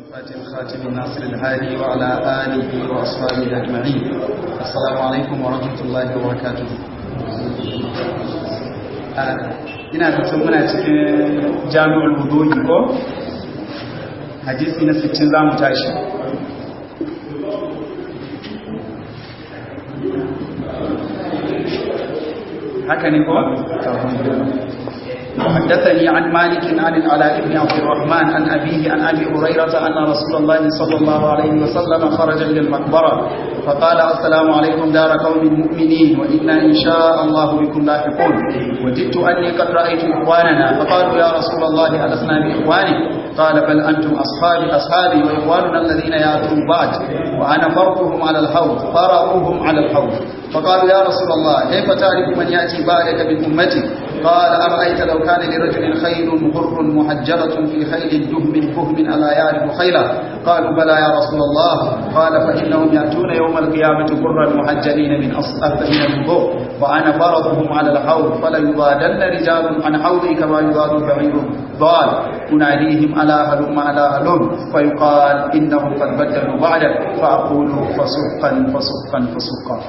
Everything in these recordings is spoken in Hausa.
فاتح الخاتم الناصر الهادي وعلى آله وأصحابه أجمعين السلام عليكم ورحمة الله وبركاته ina da muna cikin jami'ul wudu'i ko hadisi na 60 zamu tashi haka ne ko حدثني عن مالك عن العلاء بن عبد الرحمن عن أبيه عن أبي هريرة أن رسول الله صلى الله عليه وسلم خرج إلى المقبرة فقال السلام عليكم دار قوم مؤمنين وإنا إن شاء الله بكم لاحقون وددت أني قد رأيت إخواننا فقالوا يا رسول الله ألسنا بإخوانك قال بل أنتم أصحابي أصحابي وإخواننا الذين يأتون بعد وأنا فرقهم على الحوض فرقوهم على الحوض فقالوا يا رسول الله كيف تعرف من يأتي بعدك من أمتي قال أرأيت لو كان لرجل خيل غر محجرة في خيل دهم فهم ألا يعرف خيلا قالوا بلى يا رسول الله قال فإنهم يأتون يوم القيامة غرا محجلين من أصل من الضوء وأنا فرضهم على الحوض فليضادن رجال عن حوضي كما يضاد بعير ضال أناديهم ألا هلم ألا هلم فيقال إنهم قد بدلوا بعدك فأقول فسقا فسقا فسقا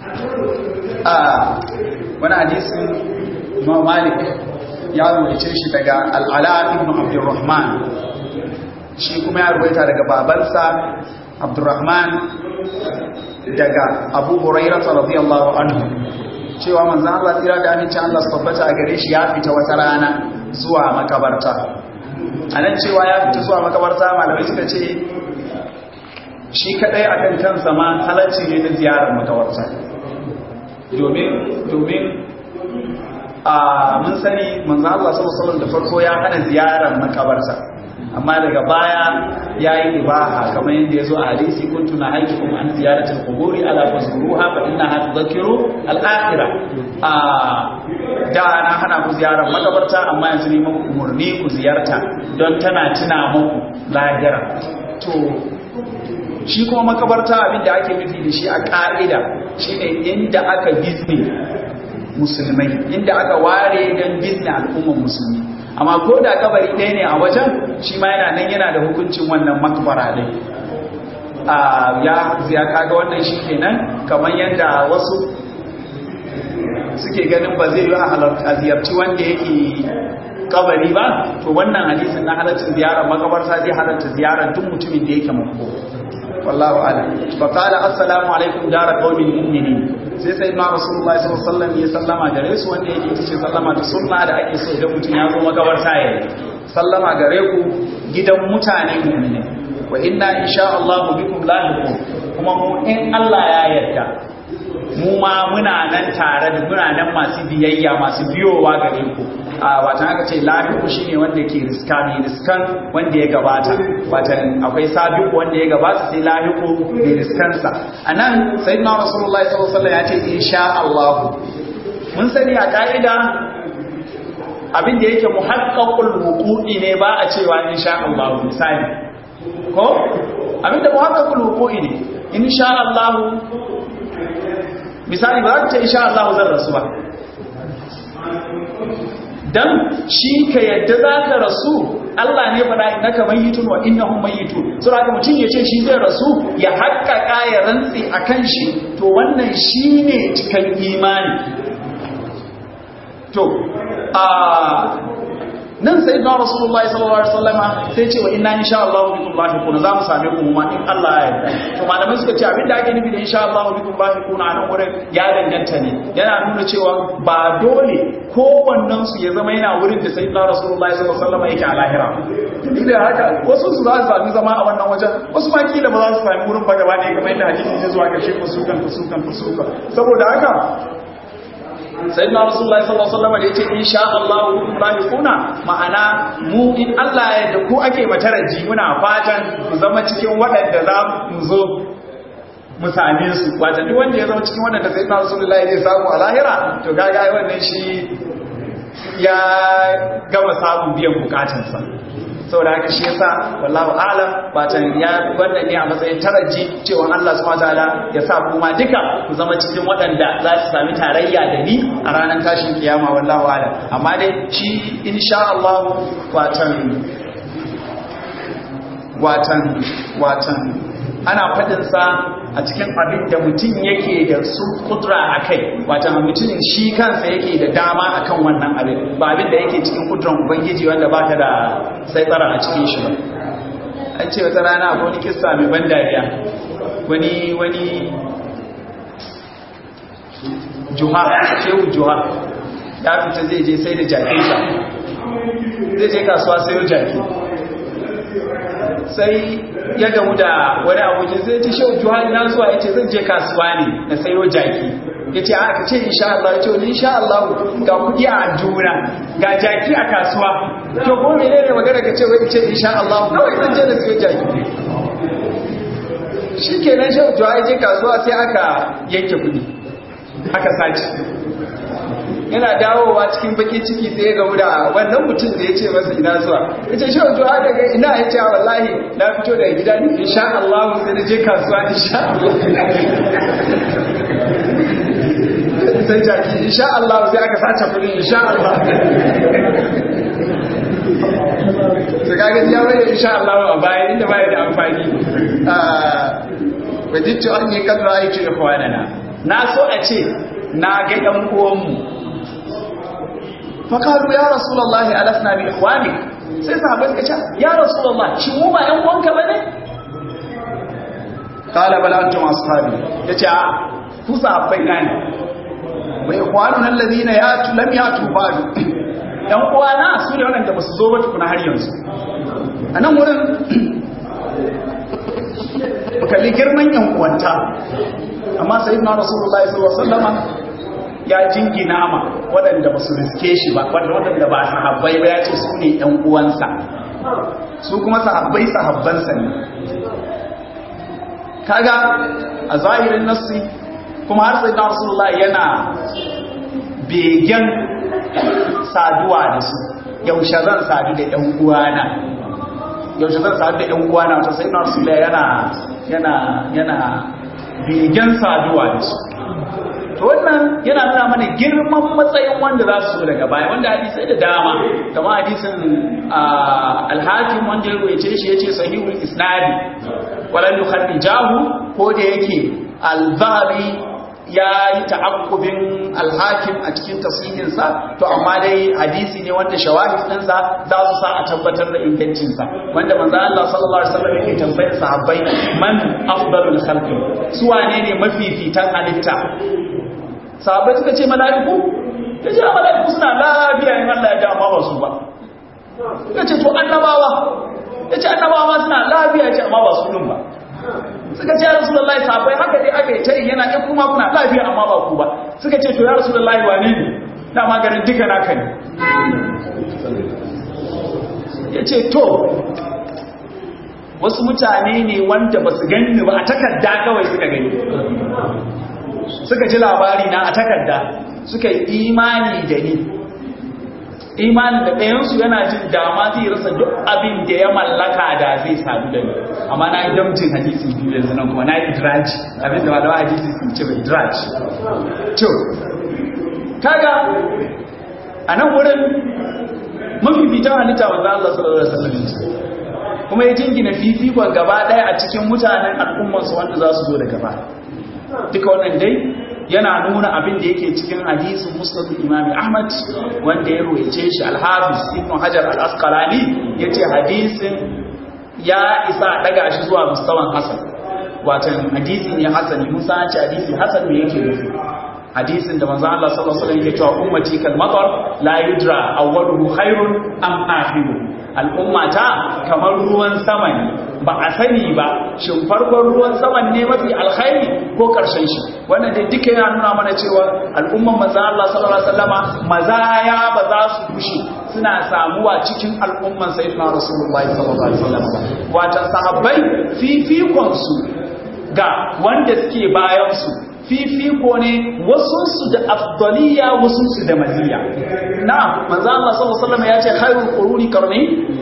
آه وانا حديث Imam Malik ya rubuce shi daga Al-Ala ibn Abdurrahman shi kuma ya rubuta daga babansa Abdurrahman daga Abu Hurairah radiyallahu anhu cewa manzon Allah tsira da amincin Allah su tabbata a gare shi ya fita wata rana zuwa makabarta anan cewa ya fita zuwa makabarta malamai suka ce shi kadai akan kansa ma halacci ne na ziyarar makabarta domin domin a mun sani manzo Allah sallallahu alaihi da farko ya hana ziyarar makabarta amma daga baya yayi ibaha kamar yadda yazo a hadisi kuntu na haikum an ziyaratul quburi ala fazkuruha fa innaha tudhakkiru al-akhirah a da na hana ku ziyarar makabarta amma yanzu ne muku umurni ku ziyarta don tana tuna muku lahira to shi kuma makabarta abinda ake nufi da shi a ka'ida shine inda aka bizne musulmai inda aka ware don bizne al'ummar musulmi amma ko da kabari ɗaya ne a wajen shi ma yana nan yana da hukuncin wannan makbara ɗin ya ya kaga wannan shi kenan kamar yadda wasu suke ganin ba zai yi a ziyarci wanda yake kabari ba to wannan hadisin na halaccin ziyarar makabarta zai halatta ziyarar duk mutumin da yake mako wallahu a'lam fa qala assalamu alaikum dara qaumin mu'minin sai sai ma rasulullahi sallallahu alaihi wasallam ya sallama gare su wanda yake tace sallama da sunna da ake so idan mutum ya zo makabarta ya sallama gare ku gidan mutane mu'mini wa inna insha Allah bikum lahiqun kuma mu in Allah ya yarda mu ma muna nan tare da muna nan masu biyayya masu biyowa gare ku a watan aka ce lahiku shine wanda ke riska ne riskan wanda ya gabata watan akwai sabiku wanda ya gabata sai lahiku ne riskansa anan sayyidina rasulullahi sallallahu alaihi wasallam ya ce insha Allah mun sani a ka'ida abin da yake muhaqqaqul wuqu'i ne ba a cewa insha Allah misali ko abin da muhaqqaqul wuqu'i ne insha Allah misali ba za ka ce insha Allah zan rasu ba dan shi ka yadda za ka rasu Allah ne faɗa innaka mayyitun wa innahum mayyitun so haka mutum ya ce shi zai rasu ya haƙƙaƙa ya rantsi akan shi to wannan shine cikan imani to a nan sai na rasulullahi sallallahu alaihi wasallama sai ce wa inna insha Allah bikum lahiqun za mu same ku ma in Allah ya yarda to malamai suka ce abinda ake nufi da insha Allah bikum lahiqun a nan wurin ya danganta ne yana nuna cewa ba dole kowannen su ya zama yana wurin da sayyidina rasulullahi sallallahu alaihi wasallama yake a lahira duk da haka wasu su za su sami zama a wannan wajen wasu ma kila ba za su sami wurin ba gaba ne kamar yadda hadisi ya zuwa ƙarshe fusukan fusukan fusukan saboda haka sai na rasulullahi sallallahu alaihi wasallam da yace insha Allah kuna ma'ana mu in Allah ya da ku ake mataraji muna fatan ku zama cikin waɗanda za mu zo mu same su wato duk wanda ya zama cikin waɗanda sai na rasulullahi zai samu a lahira to gaga ai wannan shi ya gama samun biyan bukatunsa saboda haka shi yasa wallahu a'lam batan ya wannan ne a matsayin taraji cewa Allah subhanahu wataala ya sa kuma duka ku zama cikin waɗanda za su sami tarayya da ni a ranar tashin kiyama wallahu a'lam amma dai shi insha Allah batan watan watan ana faɗinsa a cikin abin da mutum yake da su kudura a kai watan mutum shi kansa yake da dama akan wannan abin ba abin da yake cikin kuduran ubangiji wanda baka da sai tsara a cikin shi ba an ce wata rana akwai wani kissa mai ban dariya wani wani juha shehu juha ya fita zai je sai da jakinsa zai je kasuwa sayo jaki sai ya gamu da wani abokin zai ce shehu juha ina zuwa ya ce zan je kasuwa ne na sayo jaki ya ce aka ce insha Allah ya ce wani insha Allah ga kudi a juna ga jaki a kasuwa to ko mene ne magana ka ce wai ce insha Allah kawai zan je na sayo jaki shi kenan shehu juha ya je kasuwa sai aka yanke kudi aka sace yana dawowa cikin baki ciki sai ya gamu da wannan mutum da ya ce masa ina zuwa ya ce shi wato haka ga ina ya ce wallahi na fito daga gida ne insha Allah sai na je kasuwa insha Allah sai jaki insha Allah sai aka sace kudin insha Allah sai kaga ya bayyana insha Allah a baya inda baya da amfani wajittu an yi kan ra'ayi ikhwanana na so a ce na ga ɗan uwanmu fakaru ya rasulullahi alasna bi ikhwanik sai sahabbai suka ce ya rasulullahi shi mu ba ɗan uwanka bane qala bal antum ashabi yace a ku sahabbai na ne wa ikhwanuna alladhina yatu lam yatu ba'du ɗan uwana su ne wanda ba su zo ba tukuna har yanzu a nan wurin kalli girman yan uwanta amma sayyidina rasulullahi sallallahu alaihi wasallam ya jingina ma waɗanda ba su riske shi ba wanda waɗanda ba sahabbai ba ya ce su ne ɗan uwansa su kuma sahabbai sahabbansa ne kaga a zahirin nassi kuma har sayyidina rasulullahi yana begen saduwa da su yaushe zan sadu da ɗan uwana yaushe zan sadu da ɗan uwana wata sayyidina rasulullahi yana yana yana begen saduwa da su to wannan yana nuna mana girman matsayin wanda za su daga baya wanda hadisai da dama kamar hadisin alhakim wanda ya ruwaice shi yace sahihul isnadi wala yukhrijahu ko da yake al-zahabi ya yi ta'akkubin alhakim a cikin tasirinsa to amma dai hadisi ne wanda shawahid ɗinsa za su sa a tabbatar da ingancinsa wanda manzo Allah sallallahu alaihi wasallam yake tambayar sahabbai man afdalul khalqi su wane ne mafifitan halitta sahabbai suka ce mala'iku ta ce mala'iku suna lafiya in Allah ya ja amma ba su ba suka ce to annabawa ya ce annabawa ma suna lafiya ya ce amma ba su ba suka ce ya rasulullahi sahabbai haka dai aka yi tayi yana ɗan kuma kuna lafiya amma ba ku ba suka ce to ya rasulullahi wane ne na maganin duka naka ne ya ce to wasu mutane ne wanda ba su gani ba a takarda kawai suka gani suka ji labari na a takarda suka yi imani da ni imanin da ɗayansu yana jin dama zai rasa duk abin da ya mallaka da zai sadu da ni amma na yi damjin hadisi biyu yanzu nan kuma na yi idraji abin da malawa hadisi sun ce bai idraji to kaga a nan wurin mafifitan halitta wanda Allah sallallahu alaihi wasallam kuma ya jingina fifikon gaba ɗaya a cikin mutanen al'ummarsu wanda za su zo da gaba duka wannan dai yana nuna abin da yake cikin hadisin musnad imam ahmad wanda ya ruwaice shi al-hafiz ibn hajar al-asqalani yace hadisin ya isa daga shi zuwa mustawan hasan watan hadisi ne hasani musa ya ce hadisi hasan me yake nufi hadisin da manzo Allah sallallahu alaihi wasallam yake cewa ummati kal matar la yudra awwaluhu khairun am akhiruhu al'ummata kamar ruwan sama ne ba a sani ba shin farkon ruwan saman ne mafi alkhairi ko karshen shi wannan dai duka yana nuna mana cewa al'umman maza Allah sallallahu alaihi wasallama mazaya ba za su kushe suna samuwa cikin al'umman sayyidina rasulullahi sallallahu alaihi wasallam watan sahabbai fifikon su ga wanda suke bayan su fifiko ne wasunsu da afdaliya wasunsu da maziya na manzo Allah sallallahu alaihi wasallam ya ce khairul quruni qarni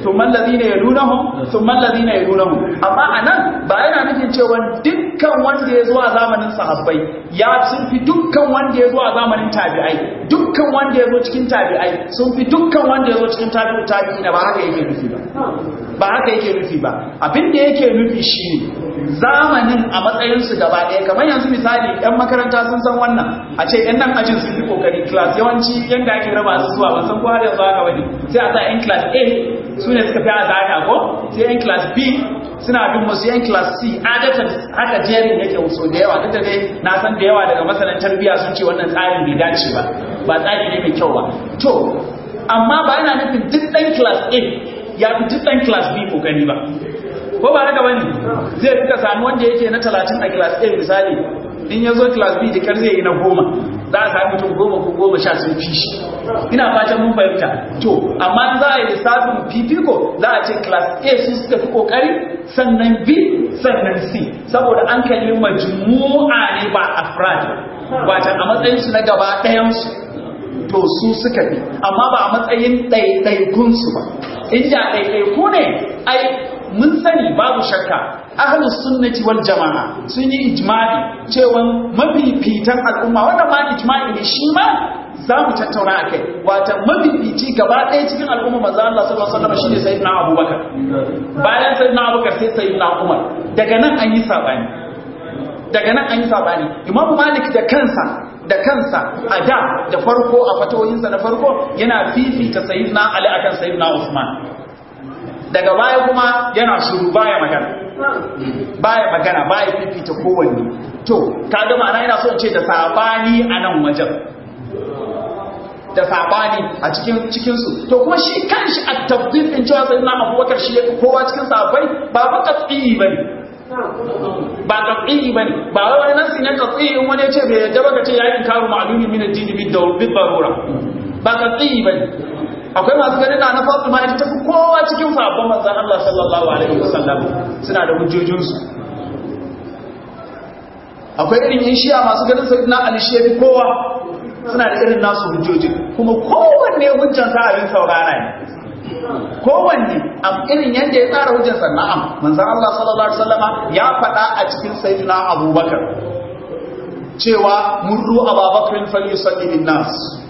thumma alladhina yalunahum thumma alladhina yalunahum amma anan ba yana nufin cewa dukkan wanda ya zo a zamanin sahabbai ya sun fi dukkan wanda ya zo a zamanin tabi'ai dukkan wanda ya zo cikin tabi'ai sun fi dukkan wanda ya zo cikin tabi'u tabi'ina ba haka yake nufi ba ba haka yake nufi ba abin da yake nufi shine zamanin a matsayinsu gaba ɗaya kamar yanzu misali yan makaranta sun san wannan a ce yan nan ajin sun yi kokari class yawanci yanda ake raba su zuwa ban san ko har yanzu haka bane sai a sa yan class A su ne suka fi azaka ko sai yan class B suna bin musu yan class C adatan haka jerin yake so da yawa duk da dai na san da yawa daga masanan tarbiyya sun ce wannan tsarin bai dace ba ba tsari ne mai kyau ba to amma ba yana nufin duk ɗan class A ya fi duk ɗan class B kokari ba ko ba haka bane zai fi ka samu wanda yake na 30 a class A misali in ya zo class B da kar zai yi na goma za a sami mutum goma ko goma sha sun fi shi ina fatan mun fahimta to amma za a yi lissafin fifiko za a ce class A su suka fi kokari sannan B sannan C saboda an kalli majmu'a ne ba afrad wata a matsayin su na gaba ɗayan su to su suka fi amma ba a matsayin ɗaiɗaikun su ba inda ɗaiɗaiku ne ai mun sani babu shakka ahlus sunnati wal jama'a sun yi ijma'i cewa mafifitan al'umma wanda ma ijma'i ne shi ma za mu tattauna a kai wata mafifici gaba ɗaya cikin al'umma maza Allah sallallahu alaihi wasallam shine sayyidina Abubakar bayan sayyidina Abubakar sai sayyidina Umar daga nan an yi sabani daga nan an yi sabani Imam Malik da kansa da kansa a da da farko a fatoyinsa na farko yana fifita sayyidina Ali akan sayyidina Usman daga baya kuma yana shuru baya magana baya magana baya fifita kowanne to kaga ma'ana yana so ce da sabani a nan wajen da sabani a cikin cikin su to kuma shi kanshi a tabbin din cewa sayyidina Abubakar shi yake kowa cikin sahabbai ba ba qat'i bane ba qat'i bane ba wani nasi ne qat'i in wani ya ce bai yadda ba ka ce yayin karu ma'lumi min ad-din bid darura ba qat'i bane akwai masu ganin da na Fatima ita tafi kowa cikin sahabban manzon Allah sallallahu alaihi wasallam suna da hujjojinsu akwai irin yin shiya masu ganin sayyidina Ali shi yafi kowa suna da irin nasu hujjojin kuma kowanne hujjan sa abin saurara ne kowanne a irin yadda ya tsara hujjar sa na'am manzon Allah sallallahu alaihi wasallama ya faɗa a cikin sayyidina Abubakar cewa murru Abubakar fal yusalli bin nas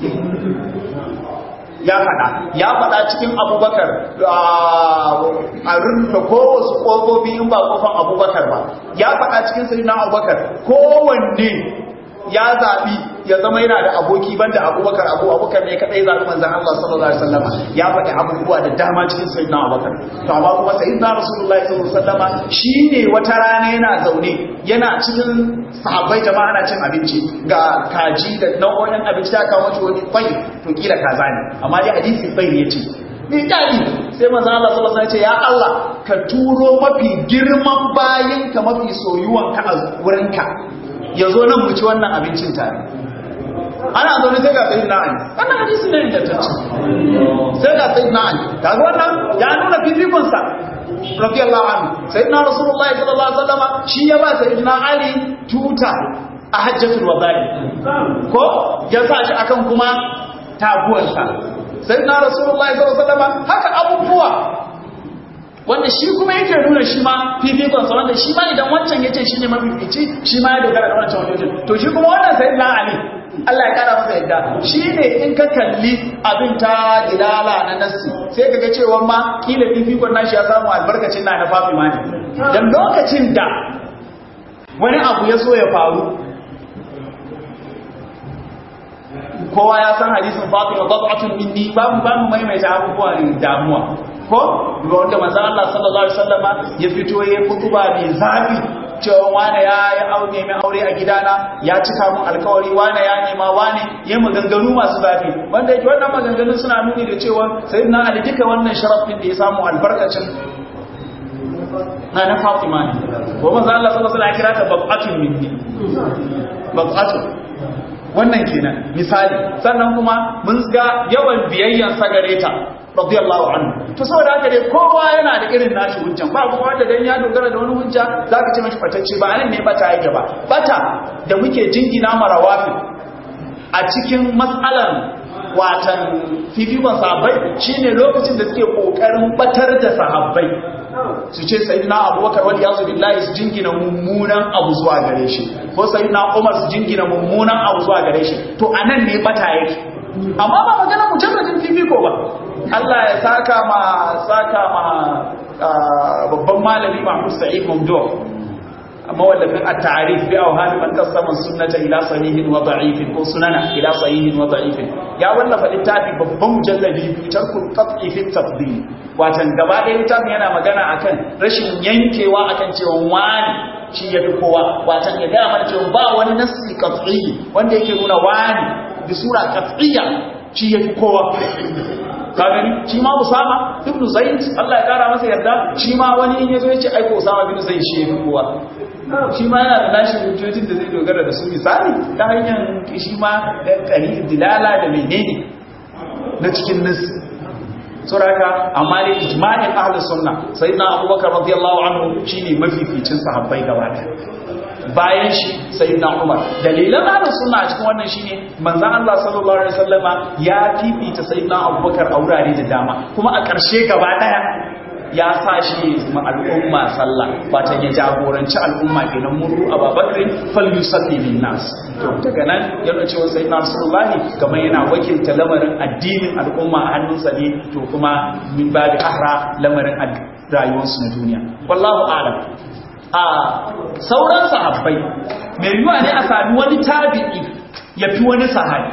ya faɗa ya faɗa cikin abubakar a rufe kowace ƙofofi in ba ƙofan abubakar ba ya faɗa cikin sirina abubakar kowanne ya zaɓi ya zama yana da aboki banda abubakar abu abubakar ne kaɗai zaɓi manzan Allah sallallahu alaihi wasallama ya faɗi abubuwa da dama cikin sirina abubakar to amma kuma sayyidina rasulullahi sallallahu alaihi wasallama shine wata rana yana zaune yana cikin sahabbai jama'a na cin abinci ga kaji da nau'o'in abinci ta kawo shi wani bai to kila kaza ne amma dai hadisi bai ne ce ni dadi sai manzon Allah sallallahu alaihi wasallam ya ce ya Allah ka turo mafi girman bayin ka mafi soyuwan ka a wurin ka yazo nan mu ci wannan abincin tare ana zaune sai ga sayyidina Ali wannan hadisi ne da tace sai ga sayyidina Ali kaga wannan ya nuna fifikon sa radiyallahu anhu sayyidina rasulullahi sallallahu alaihi wasallam shi ya ba sayyidina ali tuta a hajjatul wada'i ko ya sa shi akan kuma taguwarsa sayyidina rasulullahi sallallahu alaihi wasallam haka abubuwa wanda shi kuma yake nuna shi ma fifikon sa wanda shi ma idan wancan yace shi ne mafifici shi ma ya dogara da wancan wajen to shi kuma wannan sayyidina ali Allah ya kara masa yadda shi ne in ka kalli abin ta dilala na nassi sai ka ga cewa ma kila fifikon nashi ya samu albarkacin na na fafi mani dan lokacin da wani abu ya so ya faru kowa ya san hadisin fatima bab'atun minni ba mu ba mu maimaita abubuwa ne damuwa ko ga wanda manzo Allah sallallahu alaihi wasallama ya fito ya kutuba mai zafi cewa wane ya yi aure mai aure a gidana ya cika mun alkawari wane ya nema wane ya maganganu masu zafi wanda yake wannan maganganun suna nuni da cewa sai na ali duka wannan sharafin da ya samu albarkacin na na fatima ne ko manzo Allah sallallahu alaihi wasallam ya kira ta bab'atun minni bab'atun wannan kenan misali sannan kuma mun ga yawan biyayyan sagareta radiyallahu anhu to saboda haka dai kowa yana da irin nashi hujjan ba kuma wanda dan ya dogara da wani hujja zaka ce mashi fatacce ba anan ne bata yake ba bata da muke jingina marawafi a cikin mas'alan watan fifikon sahabbai shine lokacin da suke kokarin batar da sahabbai su ce sayyidina abubakar wal yazu billahi su jingina mummunan abu zuwa gare shi ko sayyidina umar su jingina mummunan abu zuwa gare shi to anan ne bata yake amma ba magana mujarradin fifiko ba Allah ya saka ma saka ma babban malami Mahmud Sa'id Mamdouh mawallafin at-ta'rif bi awhan man qasama sunnata ila sahihin wa da'ifin ko sunana ila sahihin wa da'ifin ya wallafa littafi babban mujalladi bi tarkul qat'i fi tafdil watan gaba ɗaya littafin yana magana akan rashin yankewa akan cewa wani shi yafi kowa watan ya ga mana cewa ba wani nassi qat'i wanda yake nuna wani bi sura qat'iyya shi yafi kowa ka gani shi ma Usama ibn Zaid Allah ya kara masa yarda shi ma wani in yazo yace ai ko Usama ibn Zaid shi yafi kowa shi ma yana da nashi hujjojin da zai dogara da su misali ta hanyar shi ma kari dilala da menene na cikin nas suraka amma ne ijma'in ahlus sunna sayyidina abubakar radiyallahu anhu shine mafificin sahabbai gaba ɗaya bayan shi sayyidina umar dalilan ahlus sunna a cikin wannan shine manzon Allah sallallahu alaihi wasallama ya fifita sayyidina abubakar a wurare da dama kuma a ƙarshe gaba ɗaya ya sa shi ma al'umma sallah wata ya jagoranci al'umma kenan murru ababakar fal yusalli bin nas to daga nan yana cewa sai na rasulullahi kamar yana wakilta lamarin addinin al'umma a hannunsa ne to kuma min babi ahra lamarin rayuwarsu na duniya wallahu a'lam a sauran sahabbai mai yiwa ne a sami wani tabi'i ya fi wani sahabi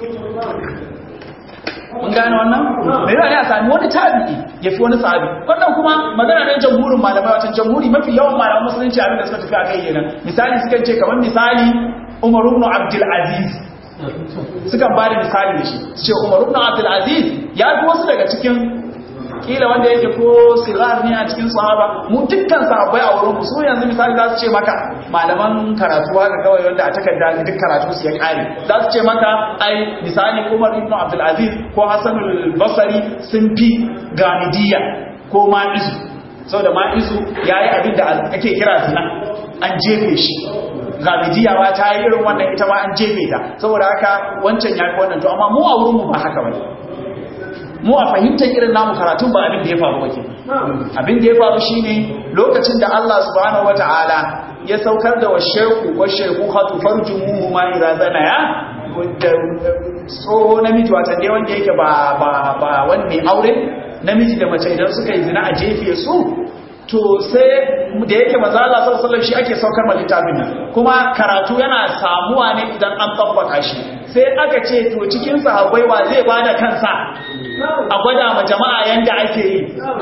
mun gane wannan mai yawa ne a sami wani tabi'i ya fi wani sahabi wannan kuma magana ne jamhurin malamai watan jamhuri mafi yawan malaman musulunci abin da suka tafi a kai kenan misali sukan ce kamar misali umar ibn abdul aziz sukan ba da misali da shi su ce umar ibn abdul aziz ya fi wasu daga cikin kila wanda yake ko sirar ne a cikin sahaba mu dukkan sahabbai a wurin su yanzu misali za su ce maka malaman karatu haka kawai wanda a takarda duk karatu su ya kare za su ce maka ai misali Umar ibn Abdul Aziz ko Hassan al-Basri sun fi Gamidiya ko Ma'izu saboda Ma'izu yayi abin da ake kira zina an jefe shi Gamidiya ba ta yi irin wannan ita ma an jefe ta saboda haka wancan ya fi wannan to amma mu a wurin mu ba haka bane mu a fahimtar irin namu karatun ba abin da ya faru wake abin da ya faru shine lokacin da Allah subhanahu wataala ya saukar da washeku washeku hatu farjumuhu ma idza zanaya da tsoho namiji wata dai wanda yake ba ba ba wanne aure namiji da mace idan suka yi zina a jefe su to sai da yake maza Allah sallallahu alaihi shi ake saukar ma littafin nan kuma karatu yana samuwa ne idan an tabbata shi sai aka ce to cikin sahabbai wa zai bada kansa a gwada ma jama'a yanda ake yi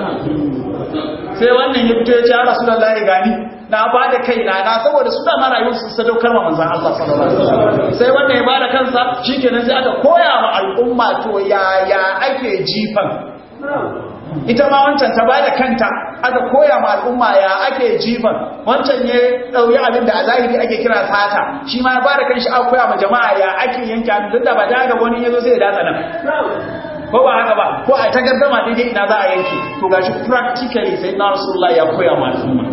sai wannan ya fito ya ce ya rasulullahi gani na bada kaina na saboda su da marayu su sadaukar ma manzon Allah sallallahu alaihi wasallam sai wannan ya bada kansa shikenan sai aka koya ma al'umma to yaya ake jifan ita ma wancan ta bada kanta aka koya ma al'umma ya ake jifan wancan ya dauki abin da a zahiri ake kira sata shi ma ya bada kanshi aka koya ma jama'a ya ake yanke abin duk da ba da ga wani yazo sai ya datsa nan ko ba haka ba ko a ta gaddama daidai ina za a yanke to gashi practically sai na rasulullah ya koya ma al'umma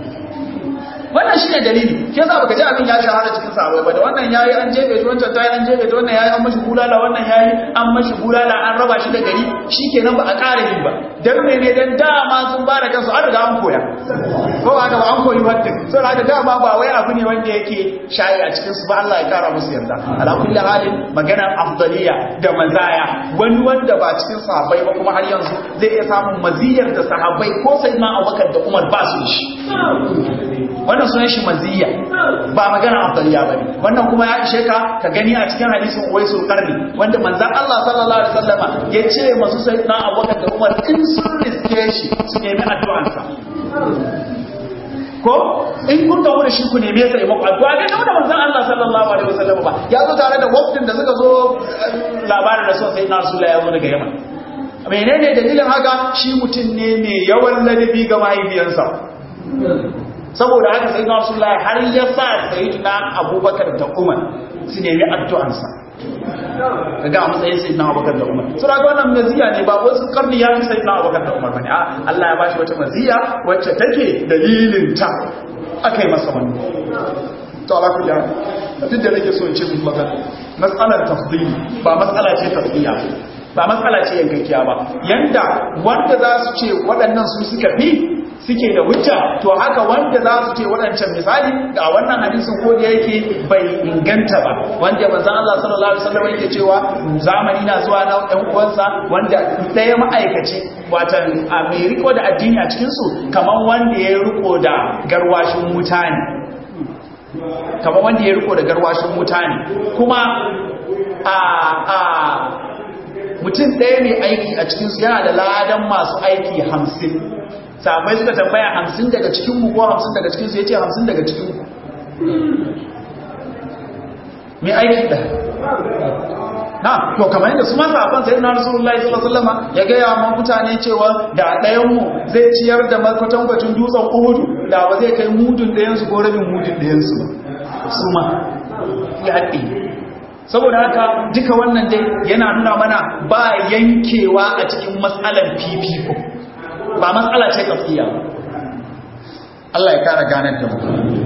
wannan shine dalili ke yasa baka ji abin ya shahara cikin sahabbai ba da wannan yayi an jebe shi wancan tayi an jebe shi wannan yayi an mashi bulala wannan yayi an mashi bulala an raba shi da gari shikenan ba a ƙara yin ba dan ne ne dan dama sun ba da kansu an riga an koya ko haka ba an koyi wanda so haka dama ba wai abu ne wanda yake shayi a cikin su ba Allah ya kara musu yarda ala kulli halin maganar afdaliya da mazaya wani wanda ba cikin sahabbai ba kuma har yanzu zai iya samun maziyar da sahabbai ko sayyidina Abubakar da Umar ba su shi wannan sunan shi maziyya ba magana afdaliya bane wannan kuma ya ishe ka ka gani a cikin hadisin Uwaisul Qarni wanda manzon Allah sallallahu alaihi wasallama ya ce masu sayyidina Abubakar da Umar in sun riske shi su nemi addu'ansa ko in kun gamu da shi ku neme sa maka addu'a ga da manzon Allah sallallahu alaihi wasallama ba ya zo tare da wafdin da suka zo labarin da sai na Rasulullah ya zo daga Yaman menene dalilin haka shi mutum ne mai yawan ladabi ga mahaifiyarsa saboda haka sai na Rasulullah har ya sa sayyidina Abubakar da Umar su nemi addu'ansa daga a matsayin sai na abubakar da umar su raga wannan maziya ne ba wasu karni ya fi sai na abubakar da umar bane a Allah ya bashi wata maziya wacce take dalilin ta aka yi masa wani to ala kulli duk da nake so in ce mun magana matsalar tafdili ba matsala ce tafiya ba matsala ce yankakkiya ba yanda wanda za su ce waɗannan su suka fi suke da hujja to haka wanda za su ce waɗancan misali ga wannan hadisin ko da yake bai inganta ba wanda manzon Allah sallallahu alaihi wasallam yake cewa zamani na zuwa na ɗan uwansa wanda ɗaya ma'aikaci watan Amerika da addini a cikin su kamar wanda ya riko da garwashin wuta ne kamar wanda ya riko da garwashin wuta ne kuma a a mutum ɗaya mai aiki a cikinsu yana da ladan masu aiki hamsin sabai suka tambaya hamsin daga cikinmu ko hamsin daga cikinsu ya ce hamsin daga cikinku mai aiki da na to kamar yadda su masu afan sai na rasulullahi sallallahu ya gaya ma mutane cewa da ɗayanmu zai ciyar da makwatankwacin dutsen uhudu da ba zai kai mudun ɗayansu ko rabin mudun ɗayansu su ma ya haɗe saboda haka duka wannan dai yana nuna mana ba yankewa a cikin matsalar fifiko ba matsala ce kafiya Allah ya kara ganar da mu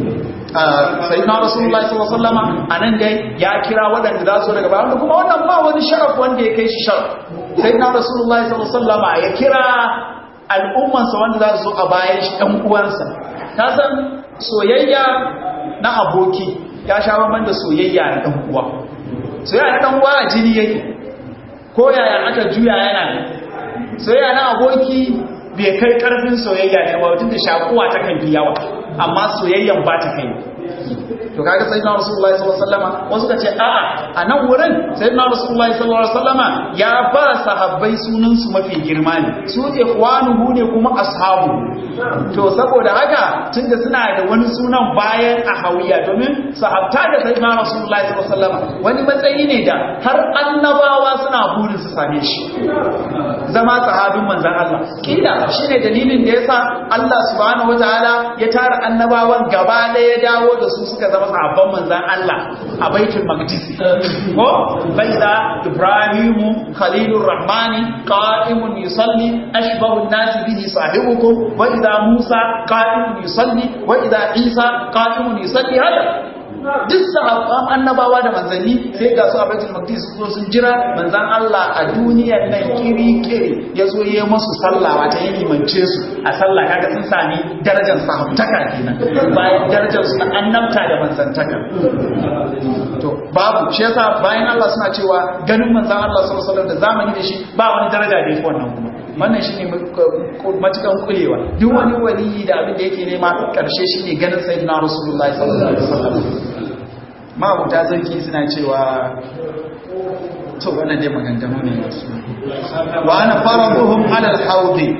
sai na rasulullahi sallallahu alaihi wasallam anan dai ya kira waɗanda za su daga bayan kuma wannan ba wani sharaf wanda ya kai shi sharaf sai na rasulullahi sallallahu alaihi wasallam ya kira al'ummansa wanda za su a bayan shi ɗan uwansa ta san soyayya na aboki ya sha bamban da soyayya na ɗan uwa soyayya na ɗan uwa a jini yake ko yaya aka juya yana ne soyayya na aboki bai kai karfin soyayya ne ba tun da shakuwa ta kan fi yawa amma soyayyan ba ta kai to kaga sayyidina rasulullahi sallallahu alaihi wasallam wasu ka ce a'a a nan wurin sayyidina rasulullahi sallallahu alaihi wasallam ya ba sahabbai sunan su mafi girma ne su ikhwanuhu ne kuma ashabu to saboda haka tunda suna da wani sunan bayan ahawiya domin sahabta da sayyidina rasulullahi sallallahu alaihi wasallam wani matsayi ne da har annabawa suna burin su same shi zama sahabin manzon Allah kila shine dalilin da yasa Allah subhanahu wataala ya tara annabawan gaba ɗaya dawo da su suka zama sahabban manzan Allah a baitul maqdis ko baida ibrahimu khalilur rahmani qa'imun yusalli ashbahu an-nas bihi sahibukum wa idha musa qa'imun yusalli wa idha isa qa'imun yusalli hada duk sahabban annabawa da manzanni sai ga su a baitul maqdis su sun jira manzan Allah a duniyar nan kiri kiri yazo yayi musu sallah wata yi limance su a sallah kaga sun sami darajar sahabtaka kenan bayan darajar su na annabta da manzantaka to babu shi yasa bayan Allah suna cewa ganin manzan Allah sallallahu alaihi wasallam da zamani da shi ba wani daraja da yake wannan kuma wannan shine matukan kulewa duk wani waliyi da abin da yake nema karshe shine ganin sayyidina rasulullahi sallallahu alaihi wasallam mabuta zarki suna cewa to wannan dai maganganu ne wa ana faraduhum ala al-hawdi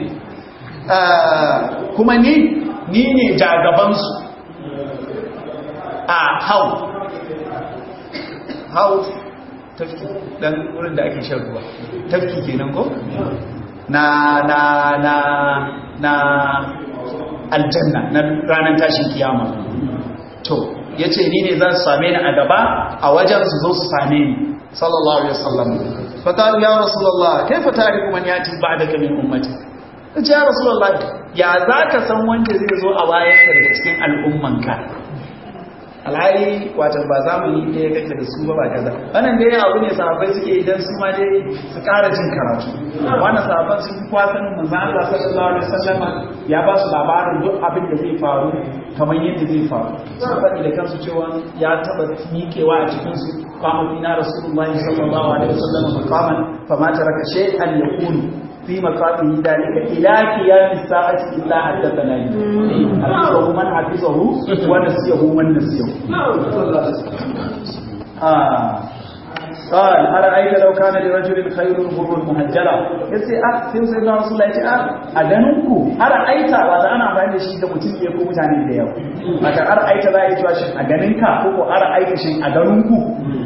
kuma ni ni ne jagaban su a hau hau tafki dan wurin da ake shan ruwa tafki kenan ko na na na na aljanna na ranar tashin kiyama to yace ni ne zan same ni a gaba a wajen su zo su same ni sallallahu alaihi wasallam fa qalu ya rasulullah kaifa tariku man yati ba'daka min ummati kace ya rasulullah ya zaka san wanda zai zo a bayan ka daga cikin al'ummanka alhali watan ba zamani ɗaya kake da su ba ba kaza wannan dai abu ne sahabbai suke idan su ma dai su ƙara jin karatu wannan sahabban sun kwa sanin manzon Allah sallallahu alaihi wasallam ya ba su labarin duk abin da zai faru kamar yadda zai faru sun faɗi da kansu cewa ya taɓa miƙewa a cikin su kama fina rasulullahi sallallahu alaihi wasallam maqaman fama taraka shay'an yakunu في مقامه ذلك إلى قيام الساعة إلا حدثنا حفظه من حفظه ونسيه من نسيه آه قال أرأيت لو كان لرجل خير بر مهجرة yace ah sai sai na Rasulullah yace ah a ganin ku ara'aita wata ana amfani da shi da mutum ke ko mutane da yawa maka ara'aita za a yi cewa shin a ganin ka ko ko ara'aita shin a ganin ku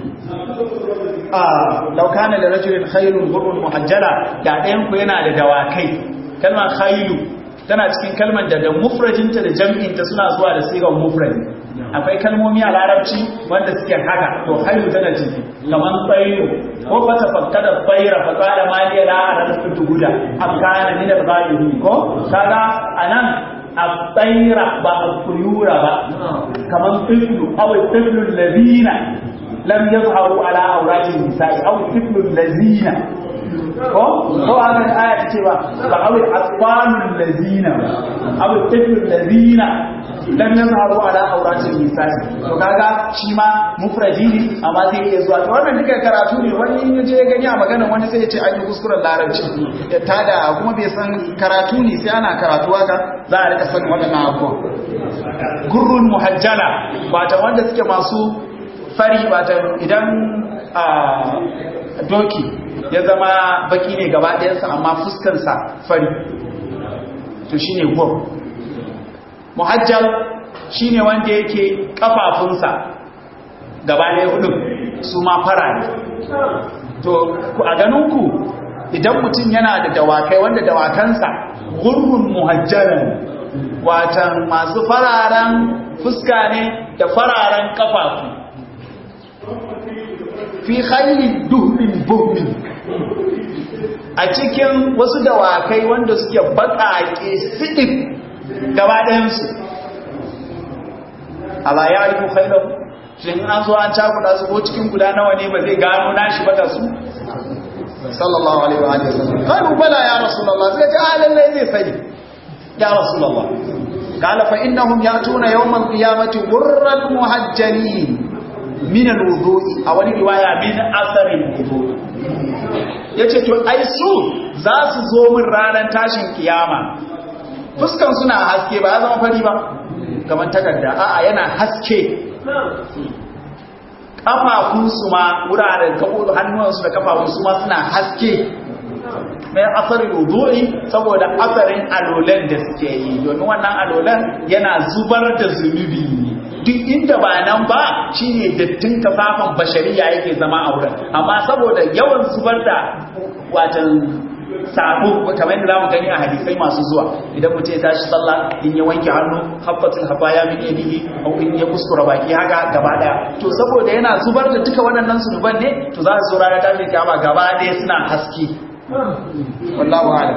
lau kana da rajulin khairun gurrun muhajjala da ɗayan ku yana da dawakai kalmar khailu tana cikin kalmar da da mufrajinta da jam'inta suna zuwa da sigar mufrad akwai kalmomi a larabci wanda suke haka to khailu tana ciki kamar tsairu ko fa tafakkada tsaira fa qala ma li la ara tuhuda am kana min al-ghaibin ko kaga anan at-tsaira ba al-tuyura ba kamar tiflu aw tiflu alladhina lam yazharu ala awratin nisa'i aw tiflul lazina ko ko ana aya ce ba ba aw atfalul lazina aw tiflul lazina lam yazharu ala awratin nisa'i to kaga shi ma mufradi ne amma zai iya zuwa to wannan duka karatu ne wani in yaje ya gani a magana wani sai ya ce an yi kuskuren larabci ya tada kuma bai san karatu ne sai ana karatu haka za a rika sanin waɗannan abubuwan gurrun muhajjala wata wanda suke masu fari wata idan a doki ya zama baki ne gaba ɗayansa amma fuskansa fari to shi ne gur muhajjal shi ne wanda yake kafafunsa gaba ɗaya hudu su ma fara ne to a ganinku idan mutum yana da dawakai wanda dawakansa gurrun muhajjalan watan masu fararen fuska ne da fararen kafafu fi khailin duhmin buhmin a cikin wasu dawakai wanda suke baƙaƙe siɗin gaba ɗayansu ala ya yi khailau shi an zo an cakuɗa su ko cikin guda nawa ne ba zai gano nashi ba da su sallallahu alaihi wa sallam qalu bala ya rasulullah sai ta halin zai sani ya rasulullah قال فإنهم يأتون يوم القيامة غرا محجلين من الوضوء أو رواية من أثر الوضوء yace to ai su za su zo min ranar tashin kiyama fuskan suna haske ba ya zama fari ba kamar takarda a'a yana haske kafafunsu ma wuraren hannuwansu da kafafunsu ma suna haske mai asarin wudu'i saboda asarin alolan da suke yi domin wannan alolan yana zubar da zunubi ne duk inda ba nan ba shine dattin kafafan bashariya yake zama a wurin amma saboda yawan zubar da watan sabo kamar yadda zamu gani a hadisai masu zuwa idan mutum ya tashi sallah in ya wanke hannu habbatul habaya min yadihi au in ya kuskura baki haka gaba daya to saboda yana zubar da duka waɗannan zunuban ne to za su zo ranar tashin kiyama gaba daya suna haske wallahu a'lam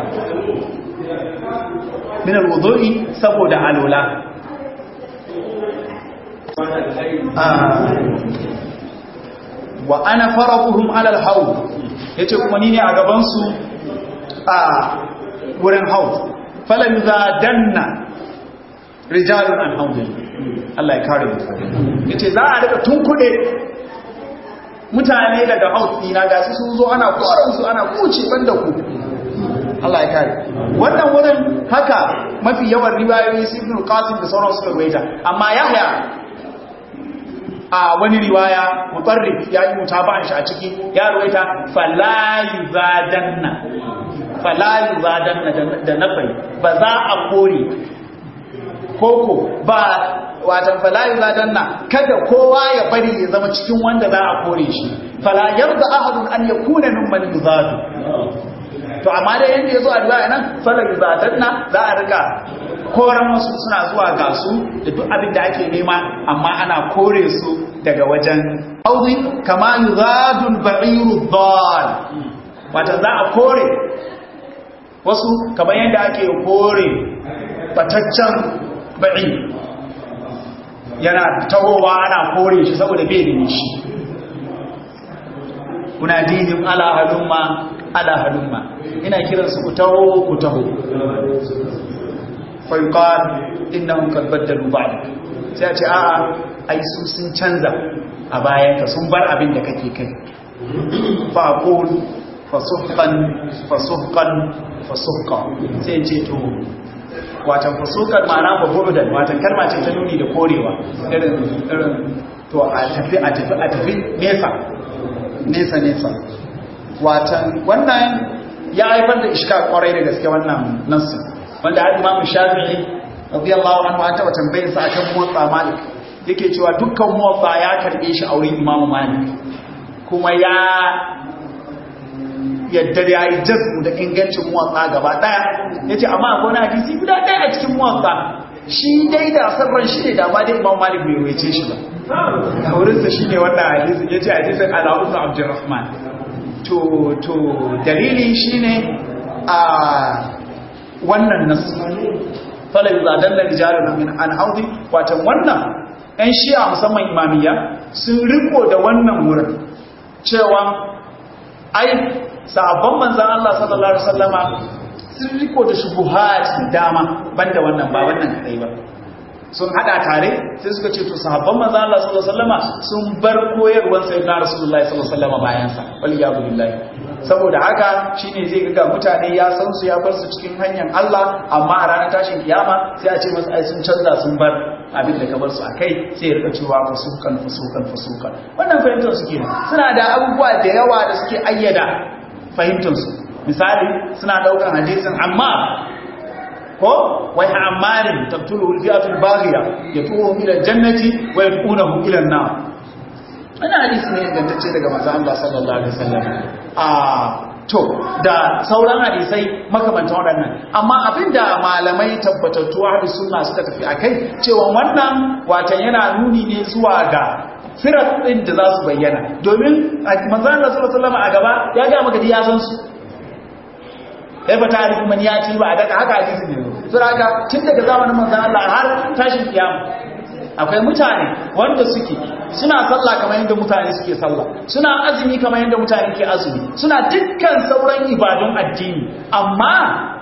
min alwudu'i saboda alula wa ana faraquhum ala alhawd yace kuma ni ne a gaban su a wurin hawd fala yuzadanna rijalun an hawd Allah ya kare mu yace za a daga tunkude mutane daga hawd dina ga su sun zo ana koran su ana kuce banda ku Allah ya kare wannan wurin haka mafi yawan riwayoyi su ibn qasim da sauran suka ruwaita amma yahya a wani riwaya mutarrif ya yi mutaba'an shi a ciki ya ruwaita fala yuzadanna fala yuzadanna da nafai ba za a kore koko ba watan fala yuzadanna kada kowa ya bari ya zama cikin wanda za a kore shi fala yarda ahadun an yakuna mimman yuzadu to amma da yanda ya zo a riwaya nan falar zatanna za a rika koran wasu suna zuwa ga su da duk abin da ake nema amma ana kore su daga wajen audi kama yuzadul ba'iru dhal wata za a kore wasu kamar yadda ake kore bataccen ba'i yana tahowa ana kore shi saboda bai da shi kuna dinin ala halumma ala halumma ina kiransu ku taho ku taho fayuqal innahum qad baddalu ba'dak sai a ce a'a ai su sun canza a bayan ka sun bar abin da kake kai fa aqul fasuhqan fasuhqan fasuhqa sai ce to watan fasuhqan ma'ana ba bu'dan watan kalma ce ta nuni da korewa irin irin to a tafi a tafi a tafi nesa nesa nesa watan wannan ya haifar da iska kwarai da gaske wannan nassin wanda har imamu shafi'i radiyallahu anhu an taba tambayar sa akan muwatta malik yake cewa dukkan muwatta ya karbe shi a wurin imamu malik kuma ya yadda da yayi jazbu da ingancin muwatta gaba daya yace amma akwai wani hadisi guda daya a cikin muwatta shi dai da sarran shi ne da ba dai imamu malik bai waice shi ba a wurinsa shi ne wannan hadisin yace hadisin ala ibn abdurrahman to to dalili shine a wannan nasu fala yuzadanna rijalun min an haudi watan wannan 'yan shi'a musamman imamiyya sun riko da wannan wurin cewa ai sabon manzan Allah sallallahu Alaihi wasallama sun riko da shubuhat dama banda wannan ba wannan kadai ba sun hada tare sai suka ce to sahabban manzo Allah sallallahu alaihi wasallama sun bar koyarwar sayyidina rasulullahi sallallahu alaihi wasallama bayan sa wal yadu billahi saboda haka shine zai ga mutane ya san su ya bar su cikin hanyar Allah amma a ranar tashin kiyama sai a ce masa ai sun canza sun bar abin da ka bar su akai sai ya rika cewa fusukan fusukan fusukan wannan fahimtar su kenan suna da abubuwa da yawa da suke ayyada fahimtar su misali suna daukan hadisin amma ko wai amarin tabtulu fi'atul baghiya yatuhu ila jannati wa yadunahu ila an-nar ana hadisi ne ingantacce daga manzo Allah sallallahu alaihi wasallam a to da sauran hadisai makamantan waɗannan amma abinda malamai tabbatattu hadis sunna suka tafi akai cewa wannan watan yana nuni ne zuwa ga firat din da za su bayyana domin manzo Allah sallallahu alaihi wasallam a gaba ya ga maka ya san su kai ba tarihi man ya ci ba a daga haka hadisi ne suraka tun daga zamanin manzon Allah har tashin kiyama akwai mutane wanda suke suna sallah kamar yadda mutane suke sallah suna azumi kamar yadda mutane ke azumi suna dukkan sauran ibadun addini amma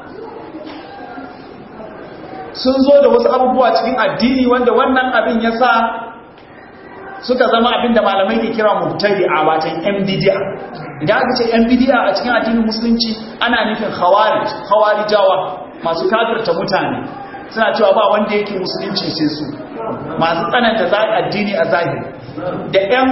sun zo da wasu abubuwa cikin addini wanda wannan abin ya sa suka zama abin da malamai ke kira mubtadi'a watan yan bid'a idan aka ce yan bid'a a cikin addinin musulunci ana nufin khawarij khawarijawa masu kafirta mutane suna cewa ba wanda yake musulunci sai su masu tsananta za addini a zahiri da yan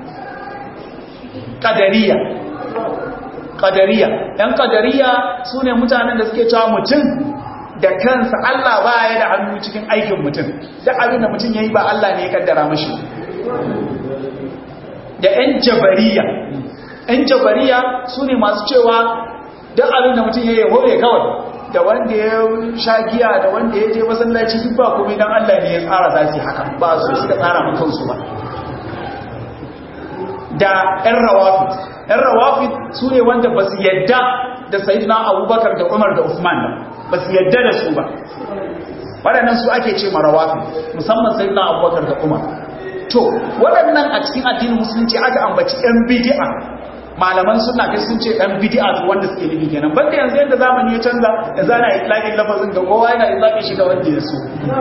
kadariya kadariya yan kadariya su ne mutanen da suke cewa mutum da kansa Allah ba ya da hannu cikin aikin mutum duk abin da mutum ya yi ba Allah ne ya kaddara mashi da 'yan jabariya 'yan jabariya su ne masu cewa duk abin da mutum ya yi hore kawai da wanda ya sha giya da wanda ya je masallaci duk ba kuma idan Allah ne ya tsara za su haka ba su suka tsara makansu ba da 'yan rawafit 'yan rawafit su ne wanda ba su yadda da sayidina abubakar da umar da usman ba ba su yadda da su ba waɗannan su ake ce marawafi musamman sayidina abubakar da umar to waɗannan a cikin addinin musulunci aka ambaci ɗan bidi'a malaman suna kai sun ce ɗan bidi'a su wanda suke nufi kenan banda yanzu yadda zamani ya canza da zana itlaƙin lafazin ga kowa yana itlaƙin shi ga wanda ya so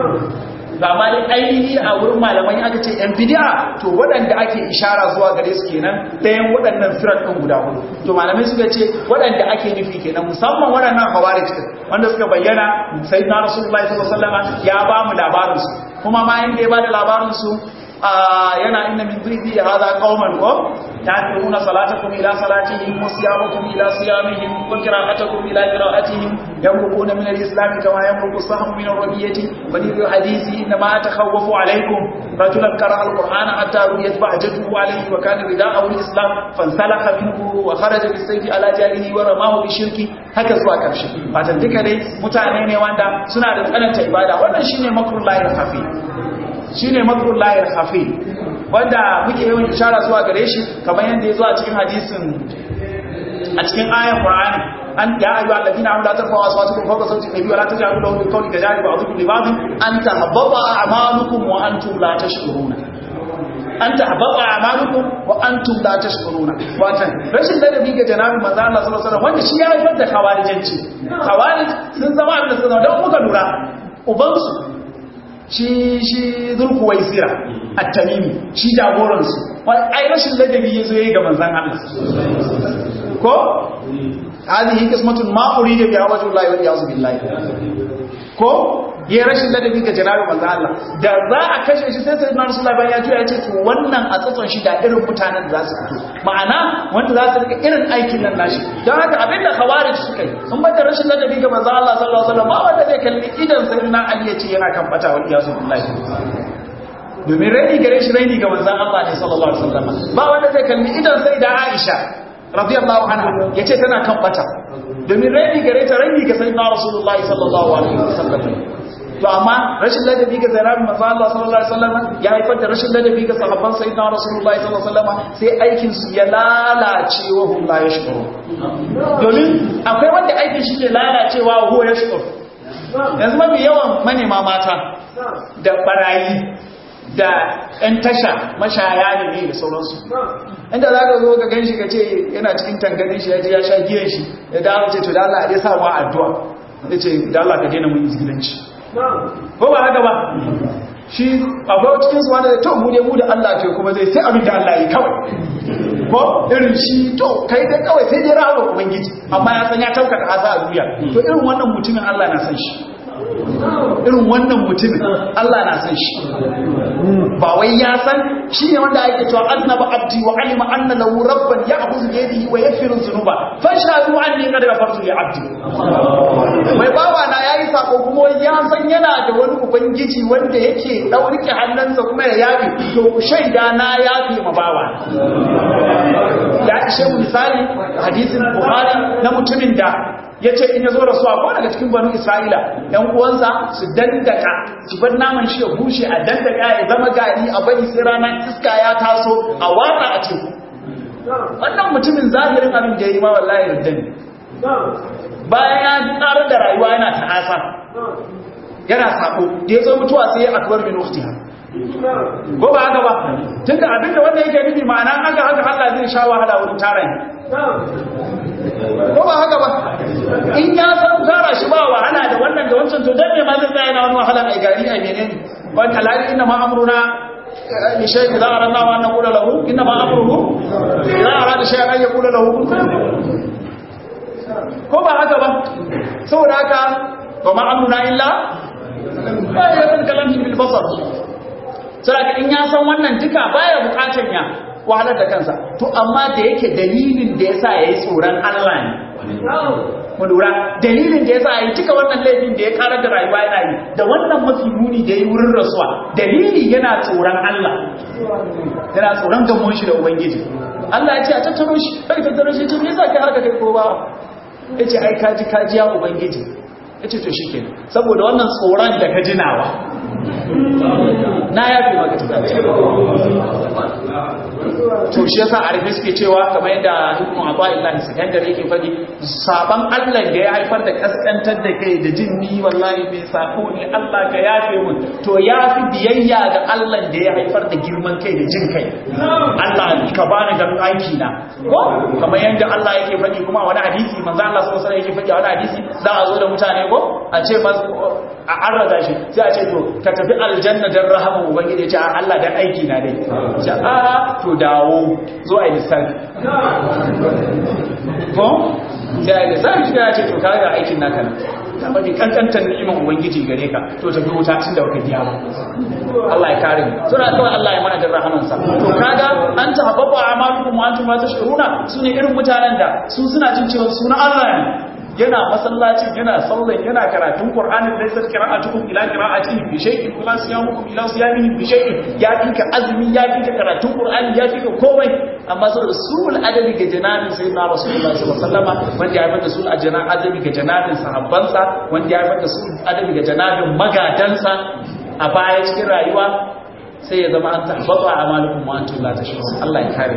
ba ma dai ainihi a wurin malamai aka ce yan bidi'a to waɗanda ake ishara zuwa gare su kenan ɗayan waɗannan firar ɗin guda hudu to malamai suka ce waɗanda ake nufi kenan musamman waɗannan hawarij wanda suka bayyana sayyidina rasulullahi sallallahu alaihi wasallam ya ba mu labarin su kuma ma inda ya ba da labarin su yana inna min dhikri hadha qauman ko ta'tuna salatakum ila salatihim wa siyamakum ila siyamihim wa qira'atukum ila qira'atihim yamruquna min al-islam kama yamruqu as-sahm min ar-rabiyati wa li hadithi inna ma takhawwafu alaykum rajulan qara'a al-qur'ana hatta ruyat ba'jatuhu alayhi wa kana rida'ahu al-islam fansalakha minhu wa kharaja bis-sayfi ala jalihi wa ramahu bi-shirki haka zuwa karshe fatan duka dai mutane ne wanda suna da tsananta ibada wannan shine makrullahi al-khafi shine makrullahi al-khafi wanda muke yawan ishara zuwa gare shi kamar yadda ya zo a cikin hadisin a cikin ayan Qur'ani an ya ayyuhal ladina amanu la tarfa'u aswatakum fawqa sawti an-nabi wa la taj'alu lahu bil qawli kajari ba'dukum li ba'd an tahabbata a'malukum wa antum la tashkuruna an tahabbata a'malukum wa antum la tashkuruna watan rashin ladabi ga janabi manzo Allah sallallahu alaihi wasallam wanda shi ya haifar da khawarijanci khawarij sun zama abin da suka zama dan muka lura ubansu shi shi zulkuwaisira at-tamimi shi jagoransu ai rashin ladabi yazo yayi ga manzon Allah ko hadhihi qismatun ma urida bi wajhi Allah wa iyaz billahi ko yayi rashin ladabi ga janabi manzon Allah da za a kashe shi sai sayyidina rasulullahi bayan ya ce ya ce to wannan a tsatson shi da irin mutanen da za su fito ma'ana wanda za su rika irin aikin nan nashi don haka abinda khawarij suka yi sun bada rashin ladabi ga manzon Allah sallallahu alaihi wasallam ba wanda zai kalli idan sayyidina Ali ya ce yana kan bata wa iyaz billahi domin raini gare shi raini ga manzan Allah ne sallallahu alaihi wasallam ba wanda zai kalli idan sai da Aisha radiyallahu anha yace tana kan bata domin raini gare ta raini ga sayyidina Rasulullahi sallallahu alaihi wasallam to amma rashin ladabi ga zainab manzan Allah sallallahu alaihi wasallam ya haifar da rashin ladabi ga sahabban sayyidina Rasulullahi sallallahu alaihi wasallam sai aikin su ya lalace wa hum la yashkuru domin akwai wanda aikin shi ke lalacewa wa huwa yashkuru yanzu mafi yawan manema mata da barayi da 'yan tasha mashaya ne da sauransu inda za ka zo ka gan shi ka ce yana cikin tanganin shi ya ji ya sha giyan shi ya dawo ce to da Allah ya sa ma addu'a ya ce da Allah ka daina mun izgilanci ko ba haka ba shi akwai cikin su wanda to mu ne mu da Allah ke kuma zai sai abin da Allah yi kawai ko irin shi to kai da kawai sai dai rahama ubangiji amma ya san ya tauka da asa a duniya to irin wannan mutumin Allah na san shi irin wannan mutumin Allah na san shi ba wai ya san shi ne wanda ake cewa annaba abdi wa alima anna lahu rabban ya'khudhu bi yadihi wa yaghfiru dhunuba fashhadu anni qad ghafartu li abdi mai bawa na yayi sako kuma ya san yana da wani ubangiji wanda yake daurike hannunsa kuma ya yafi to shaida na yafi ma bawa ya ishe misali hadisin buhari na mutumin da ya ce in ya zo rasuwa ko daga cikin banu isra'ila yan uwansa su dandaka su bar naman shi ya bushe a dandaka ya zama gari a bari sai ranar iska ya taso a watsa a teku wannan mutumin zahirin abin da ya yi ma wallahi da ne bayan ya karar da rayuwa yana ta'asa yana sako da ya zo mutuwa sai ya akbar min ukhtiha ko ba haka ba tunda abinda wanda yake nufi ma'ana haka haka Allah zai sha wahala wurin tara ko ba haka ba in ya san tara shi ba wahala da wannan da wancan to dan me ma zai tsaya na wani wahala ai gari ai menene wa talari inna ma amruna li shay idza aradna wa naqula lahu inna ma amruhu idza arada shay'an an yaqula lahu ko ba haka ba saboda haka wa ma amruna illa ba ya kan kalamin bil basar sai in ya san wannan duka baya bukatan ya wahalar da kansa to amma da yake dalilin da yasa yayi tsoron Allah ne mu lura dalilin da yasa yayi duka wannan laifin da ya karar da rayuwa yana yi da wannan mafi muni da yayi wurin rasuwa dalili yana tsoron Allah yana tsoron gamon shi da ubangiji Allah ya ce a tattaro shi kai tattaro shi ce me yasa kai harka kai ko ba yace ai kaji kaji ya ubangiji yace to shikenan saboda wannan tsoron da ka jinawa na yafi maka to shi yasa arabi suke cewa kamar yadda ibnu abdullahi sakandare yake fadi saban Allah da ya haifar da kaskantar da kai da jin ni wallahi bai sako ne Allah ka yafe mun to yafi biyayya ga Allah da ya haifar da girman kai da jin kai Allah ka bani ga aiki na ko kamar yadda Allah yake fadi kuma wani hadisi manzo Allah sallallahu alaihi wasallam yake fadi a wani hadisi za a zo da mutane ko a ce a arraza shi sai a ce to ka tafi aljanna dan rahama ubangiji ya ce Allah dan aiki na dai ce a to dawo zo a lissafi ko sai a lissafi shi ya ce to kaga aikin naka nan ka mafi kankantar ni'imar ubangiji gare ka to tafi wuta tun da baka biya ba Allah ya kare mu suna kawai Allah ya mana da rahamansa to kaga an ta hababa amalukum wa antum la tashuruna sune irin mutanen da su suna jin cewa suna Allah ne yana masallacin yana sallan yana karatun Qur'ani da sai qira'atukum ila qira'atihi bi shay'in kula siyamukum ila siyamihi bi shay'in ya dinka azumi ya dinka karatun Qur'ani ya dinka komai amma saboda sul adabi ga janabin sayyidina Rasulullahi sallallahu alaihi wasallam wanda ya bada sul adabi ga janabin sahabbansa wanda ya bada sul adabi ga janabin magadansa a baya cikin rayuwa sai ya zama an tabbata a malikun ma'antun la ta Allah ya kare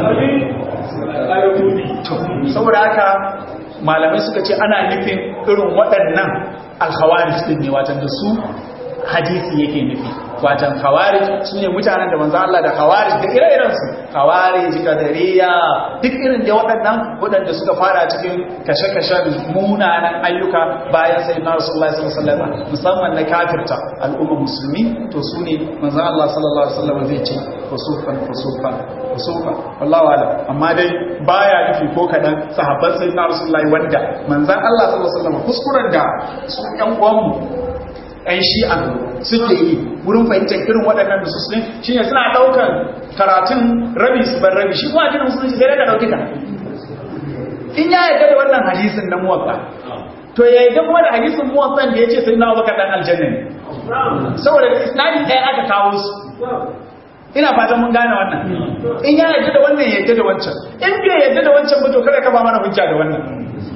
saboda haka malamai suka ce ana nufin irin waɗannan alkhawarij din ne watan da su hadisi yake nufi watan khawarij su ne mutanen da manzo Allah da khawarij da ire-iren su khawarij kadariya duk irin da waɗannan waɗanda suka fara cikin kashe-kashen munanan ayyuka bayan sai na Rasulullah sallallahu alaihi wasallam musamman na kafirta al'umma musulmi to su ne manzo Allah sallallahu alaihi wasallam zai ce fasufan fasufan fasufan wallahu alam amma dai baya nufi ko kadan sahabban sayyidina Rasulullahi wanda manzon Allah sallallahu alaihi wasallam kuskuren da su ƴan uwanmu ‘yan shi'a suke yi wurin fahimtar irin waɗannan da su shi ne suna ɗaukar karatun rabi su bar rabi shi kuma jinin musulunci sai daga ɗauki ka in ya yarda da wannan hadisin na muwaffa to ya yarda kuma da hadisin muwaffan da ya ce sai na baka ɗan aljanna ne saboda da isnadi ɗaya aka kawo su ina fatan mun gane wannan in ya yarda da wannan ya yarda da wancan in bai yarda da wancan ba to kada ka ba mana hujja da wannan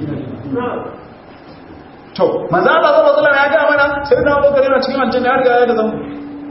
to manzo Allah sallallahu alaihi wasallam ya ga mana sai da Abubakar yana cikin aljanna ya riga ya da zango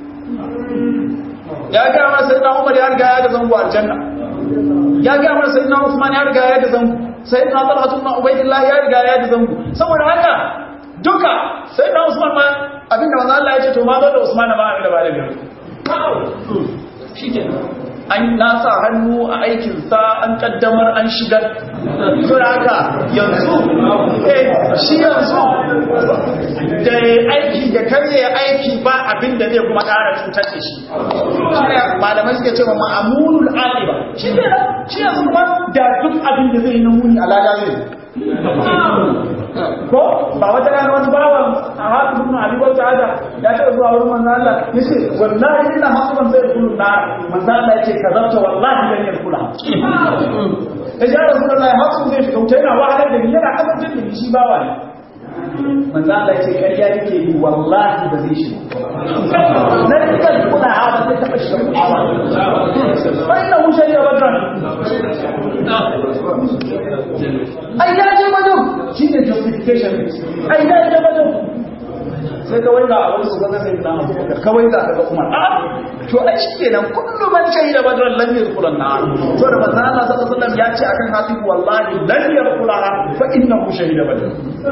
ya ga mana sai da Umar ya riga ya da zango aljanna ya ga mana sai da Uthman ya riga ya da zango sai da Talha ibn Ubaydillah ya riga ya da zango saboda haka duka sai da Usman ma abinda manzo Allah ya ce to ma zo da Usman ma abinda ba da biyu shi ke an nasa hannu a aikinsa an kaddamar an shigar sun haka yanzu eh shi yanzu da aiki da karye aiki ba abin da zai kuma ƙara cutar da shi shi ne malamai suke cewa ma'amunul aliba shi ne shi yanzu kuma da duk abin da zai yi na muni a lada zai ko ba wata rana wani bawan a haɗu suna abubuwan ta'ada ya taɓa zuwa wurin manzo Allah ya ce wallahi ina hasuban zai kullu na manzo Allah ya ce ka zarta wallahi dan yin kula ya ce ya rasulullahi hasu zai shiga wuta yana wahalar da ni yana kasance da ni shi bawa ne manzo Allah ya ce ƙarya yake yi wallahi ba zai shiga na dukkan kula ha ba zai taɓa shiga kula ba bai na wuce ya badran ai ya je wajen shi ne justification ai ya je wajen sai kawai ga abin su gaza sai na kawai ga daga kuma to ai shi kenan kullu man shahida badran lam yadkhul an-nar to da manzo Allah sallallahu alaihi wasallam ya ce akan hafiz wallahi lam yadkhul fa innahu shahida badran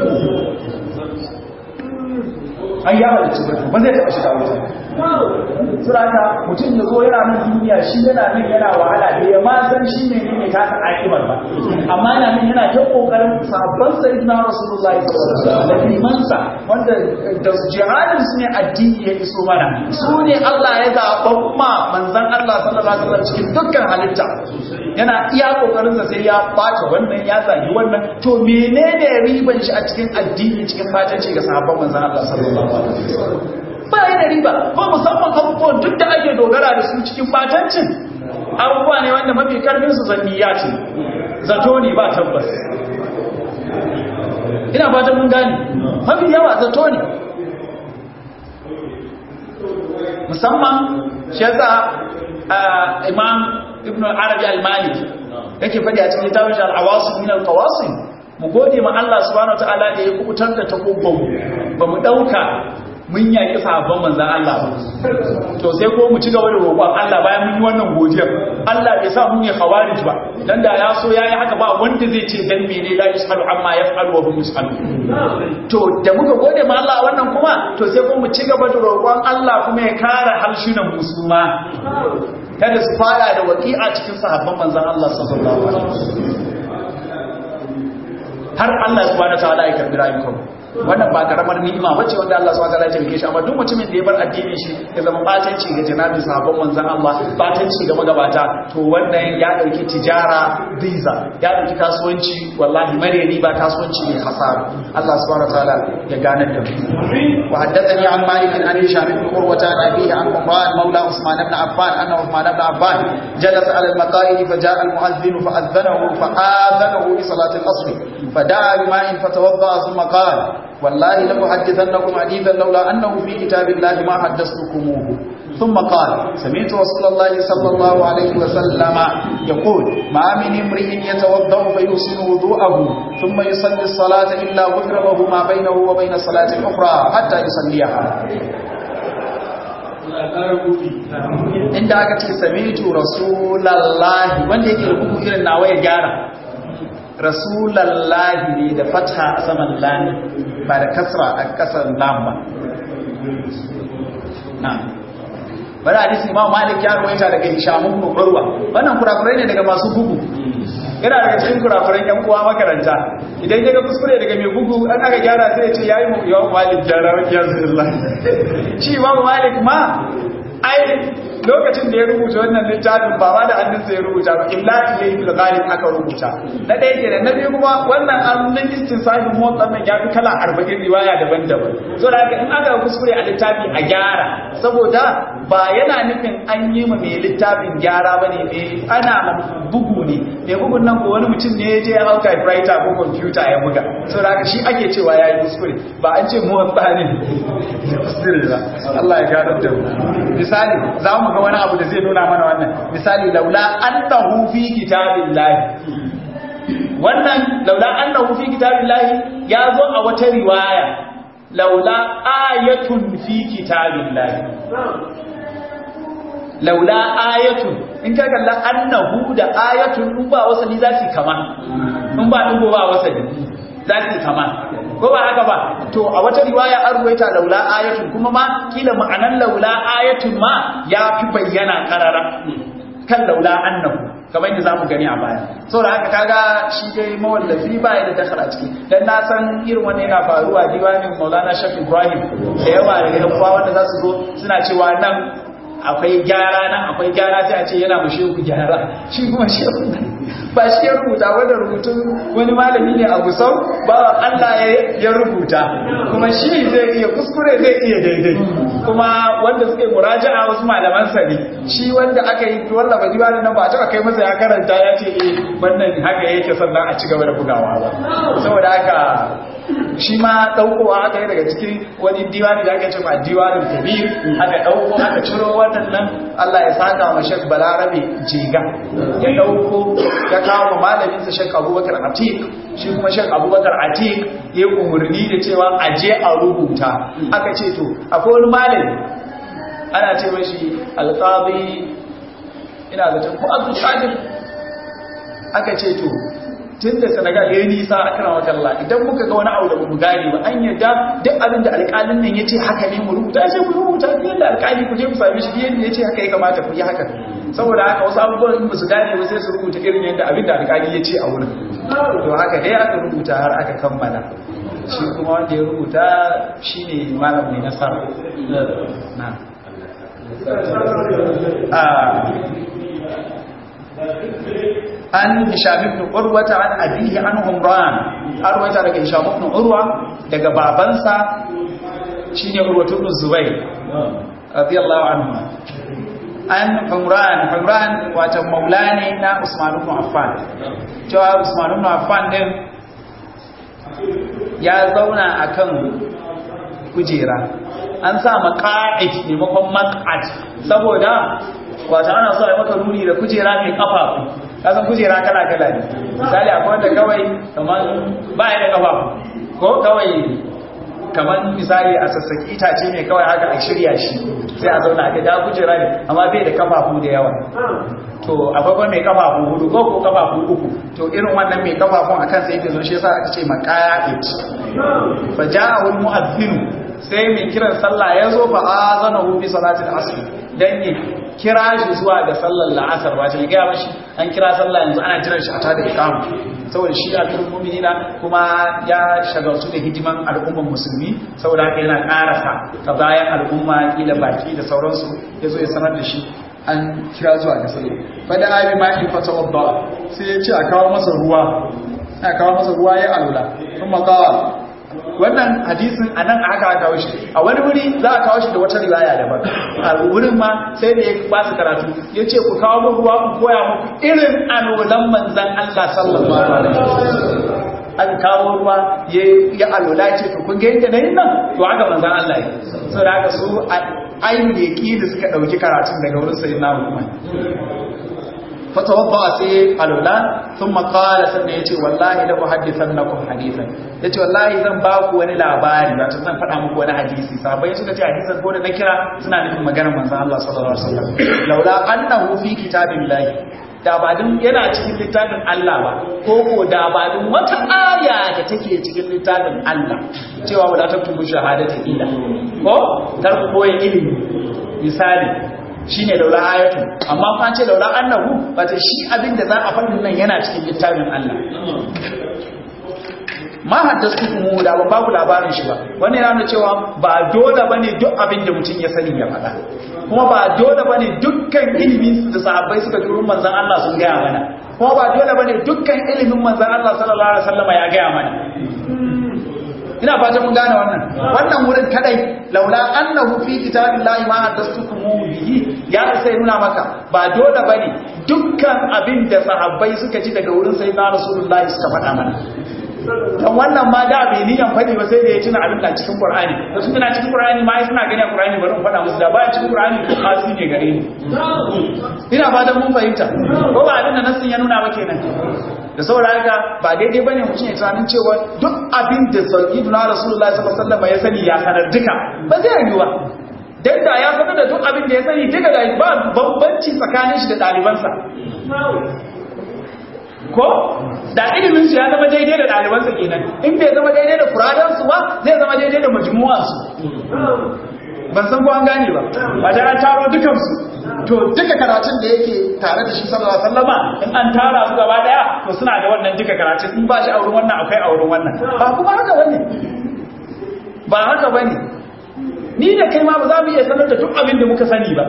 ai ya halicci ba zai taɓa shiga wuta suraka mutum ya zo yana nan duniya shi yana nan yana wahala da ya ma san shi ne ne ka san akibar ba amma yana nan yana ta kokarin sabon sayyidina rasulullahi sallallahu alaihi wasallam da limansa wanda da jihadin su ne addini ya iso mana su ne Allah ya zaɓa ma manzon Allah sallallahu alaihi wasallam cikin dukkan halitta yana iya kokarin sa sai ya bata wannan ya zagi wannan to menene riban shi a cikin addini cikin fatanci ga sahabban manzon Allah sallallahu alaihi wasallam ba yi da riba ko musamman abubuwan duk da ake dogara da su cikin batancin abubuwa ne wanda mafi karfin su zanniya ce zato ne ba tabbas ina fatan mun gane mafi yawa zato ne musamman shi yasa imam ibn arabi al-maliki yake faɗi a cikin tawon al-awasim min al-qawasim mu gode ma Allah subhanahu wa ta'ala da ya kubutar da takobban ba mu dauka mun yaƙi sahabban manzan Allah ba to sai ko mu ci gaba da roƙon Allah bayan mun yi wannan godiyar Allah bai sa mu ne khawarij ba dan da ya so yayi haka ba wanda zai ce dan mene la yusalu amma yaf'alu wa hum yusalu to da muka gode ma Allah wannan kuma to sai ko mu ci gaba da roƙon Allah kuma ya kare halshunan musulma kada su fada da waqi'a cikin sahabban manzan Allah sallallahu alaihi wasallam har Allah subhanahu wa ta'ala ya karbi rayukanmu wannan ba karamar ni'ima bace wanda Allah subhanahu wataala ya tabbake shi amma duk mutumin da ya bar addinin shi ya zama batanci ga janabi sahabban manzon Allah batanci ga magabata to wannan ya dauki tijara visa ya dauki kasuwanci wallahi mare riba kasuwanci ne hasara Allah subhanahu wataala ya gane da mu wa haddathani an malik an hisham ibn urwa an abihi an umran mawla usman ibn affan anna usman ibn affan jalasa ala al-maqaid fa jaa al-mu'adhdhin fa adhanahu fa adhanahu li salati al-asr فدعا بماء فتوضا ثم قال والله لأحدثنكم حديثا لولا أنه في كتاب الله ما حدثتكموه ثم قال سمعت رسول الله صلى الله عليه وسلم يقول ما من امرئ يتوضا فيحسن وضوءه ثم يصلي الصلاة إلا غفر له ما بينه وبين الصلاة الأخرى حتى يصليها inda aka ce samitu rasulallahi wanda yake rubutu irin nawa ya gyara rasulallahi ne da fatha a saman lami ba da kasra a kasar lam ba na bari hadisi imam malik ya ruwaita daga hishamun ibn urwa wannan kurakurai ne daga masu bugu yana daga cikin kurakuran yan uwa makaranta idan ya ga kuskure daga mai bugu an aka gyara sai ya ce yayi mu imam malik gyara wa kiyazullah shi imam malik ma ai lokacin da ya rubuta wannan littafin ba ma da hannunsa ya rubuta ba imlaki ya yi bilgalin aka rubuta na ɗaya ke da na biyu kuma wannan annunan istin sahibin motsa nan ya fi kala arba'in riwaya daban-daban so da haka in aka kuskure a littafi a gyara saboda ba yana nufin an yi ma mai littafin gyara ba ne mai ana ma bugu ne mai bugun nan ko wani mutum ne ya je ya hau typewriter ko kwamfuta ya buga so da haka shi ake cewa ya yi kuskure ba an ce motsa ne kuskure ba Allah ya gano da mu misali za mu ga wani abu da zai nuna mana wannan misali laula annahu fi kitabillahi wannan laula annahu fi kitabillahi ya zo a wata riwaya laula ayatun fi kitabillahi laula ayatun in ka kalla annahu da ayatun in ba wasali za su kama in ba dubo ba wasali za su kama ko ba haka ba to a wata riwaya an ruwaita laula ayatun kuma ma kila ma'anan laula ayatun ma ya fi bayyana karara kan laula annahu kamar yadda zamu gani a baya saboda haka kaga shi dai mawallafi ba ya da dakhala ciki dan na san irin wannan yana faruwa diwanin Maulana Shafi Ibrahim da yawa daga yan uwa wanda za su zo suna cewa nan akwai gyara nan akwai gyara sai a ce yana mu shehu gyara shi kuma shehu ba shi ya rubuta wanda rubutun wani malami ne a gusau ba Allah ya rubuta kuma shi zai iya kuskure zai iya daidai kuma wanda suke muraja'a wasu malaman sa ne shi wanda aka yi wanda ba diwanin nan ba a taba kai masa ya karanta ya ce eh wannan haka yake sannan a ci gaba da bugawa ba saboda haka shi ma ɗaukowa aka yi daga cikin wani diwani da aka ce ma diwanin kabir aka ɗauko aka ciro wannan nan Allah ya saka wa shek balarabe jega ya ɗauko ya kawo malaminsa shek abubakar atik shi kuma shek abubakar atik ya umarni da cewa a je a rubuta aka ce to akwai wani malami ana ce mashi alƙabi ina zaton ko abdul qadir aka ce to tun da senegal ya yi nisa a kan wakalla idan muka ga wani abu da mu gane ba an yadda duk abin da alƙalin nan ya ce haka ne mu rubuta ya ce ku rubuta ne yadda alƙali ku je ku same shi yadda ya ce haka ya kamata ku yi haka saboda haka wasu abubuwan in ba su gane ba sai su rubuta irin yadda abin da alƙali ya ce a wurin to haka dai aka rubuta har aka kammala shi kuma wanda ya rubuta shine malam mai nasara na an hisham ibn urwa an abihi an umran arwata daga hisham ibn urwa daga babansa shine urwa ibn zubair radiyallahu anhu an umran umran wata maulani na usman ibn affan cewa usman ibn affan din ya zauna akan kujera an sa maqa'id maimakon maq'ad saboda wata ana so a yi maka ruri da kujera mai kafafu kasan kujera kala kala ne misali akwai wanda kawai kamar ba ya da kafafu ko kawai kamar misali a sassaki itace ne kawai haka a shirya shi sai a zauna ga da kujera ne amma bai da kafafu da yawa to akwai mai kafafu hudu ko ko kafafu uku to irin wannan mai kafafun akan sai yake zo shi yasa aka ce maqa'id fa ja'a al mu'adhdhin sai mai kiran sallah ya zo fa azanahu bi salatil asr dan ne kira shi zuwa ga sallar la'asar ba ta gaya mashi an kira sallah yanzu ana jiran shi a tada ikamu saboda shi a turun muminina kuma ya shagaltu da hidiman al'umman musulmi saboda haka yana karasa ta bayan al'umma kila baki da sauransu ya zo ya sanar da shi an kira zuwa ga sallah fada abi ma in fata wadda sai ya ce a kawo masa ruwa a kawo masa ruwa ya alula kuma kawo wannan hadisin a nan aka kawo shi a wani wuri za a kawo shi da wata riwaya daban a wurin ma sai da ya ba su karatu ya ce ku kawo mu ruwa ku koya muku irin alolan manzan Allah sallallahu alaihi wasallam aka kawo ruwa ya alola ce to kun ga yadda na yin nan to haka manzan Allah ya so da haka su ainihin yaki da suka ɗauki karatun daga wurin sayi na hukumar فتوضا سي الولا ثم قال سنه yace wallahi la uhaddithannakum hadithan yace wallahi zan ba ku wani labari wato zan faɗa muku wani hadisi sahabbai suka ce hadisin ko da na kira suna nufin maganar manzon Allah sallallahu alaihi wasallam laula annahu fi kitabillahi da ba dun yana cikin littafin Allah ba ko ko da ba dun wata aya da take cikin littafin Allah cewa wala taktubu shahadati illa ko kar ku boye ilimi misali shi ne laula ayatu amma fa ce laula annahu wata shi abinda za a faɗin nan yana cikin littafin Allah ma haddastu mu da ban ba ku labarin shi ba wannan yana cewa ba dole bane duk abin da mutum ya sani ya faɗa kuma ba dole bane dukkan ilimin da sahabbai suka ji manzon Allah sun gaya mana kuma ba dole bane dukkan ilimin manzon Allah sallallahu alaihi wasallam ya gaya mana ina fata mun gane wannan wannan wurin kadai laula annahu fi kitabillahi ma hadastukum bihi ya sai nuna maka ba dole bane dukkan abin da sahabbai suka ji daga wurin sayyidina rasulullahi suka faɗa mana dan wannan ma da bai niyan faɗi ba sai da ya tuna abin da cikin qur'ani to sun tuna cikin qur'ani ma suna gani a qur'ani bari in faɗa musu da baya cikin qur'ani ko kasi ne gare ni ina fatan mun fahimta ko ba abin da nasin ya nuna ba kenan da saboda haka ba daidai bane mutum ya tunanin cewa duk abin da sayyiduna rasulullahi sallallahu alaihi wasallam ya sani ya sanar duka ba zai yi ba dan da ya sanar da duk abin da ya sani duka da ba bambanci tsakanin shi da dalibansa ko da ilimin su ya zama daidai da ɗalibansa kenan in bai zama daidai da furadansu ba zai zama daidai da majmu'ansu ban san ko an gane ba ba da an taro dukansu to duka karatun da yake tare da shi sallallahu alaihi wasallama in an tara su gaba daya to suna da wannan duka karatun in ba shi a wurin wannan akwai a wurin wannan ba kuma haka bane ba haka bane ni da kai ma ba za mu iya sanar da duk abin da muka sani ba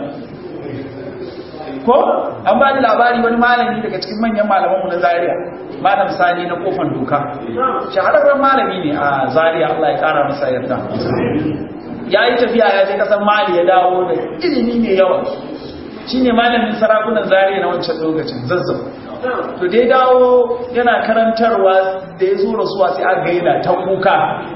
ko an ba ni labari wani malami daga cikin manyan malamanmu na Zaria malam Sani na kofan doka shahararren malami ne a Zaria Allah ya kara masa yarda ya yi tafiya ya je kasan Mali ya dawo da ilimi mai yawa shine malamin sarakunan Zaria na wancan lokacin zazzau to dai dawo yana karantarwa da ya zo rasuwa sai aka gaina ta kuka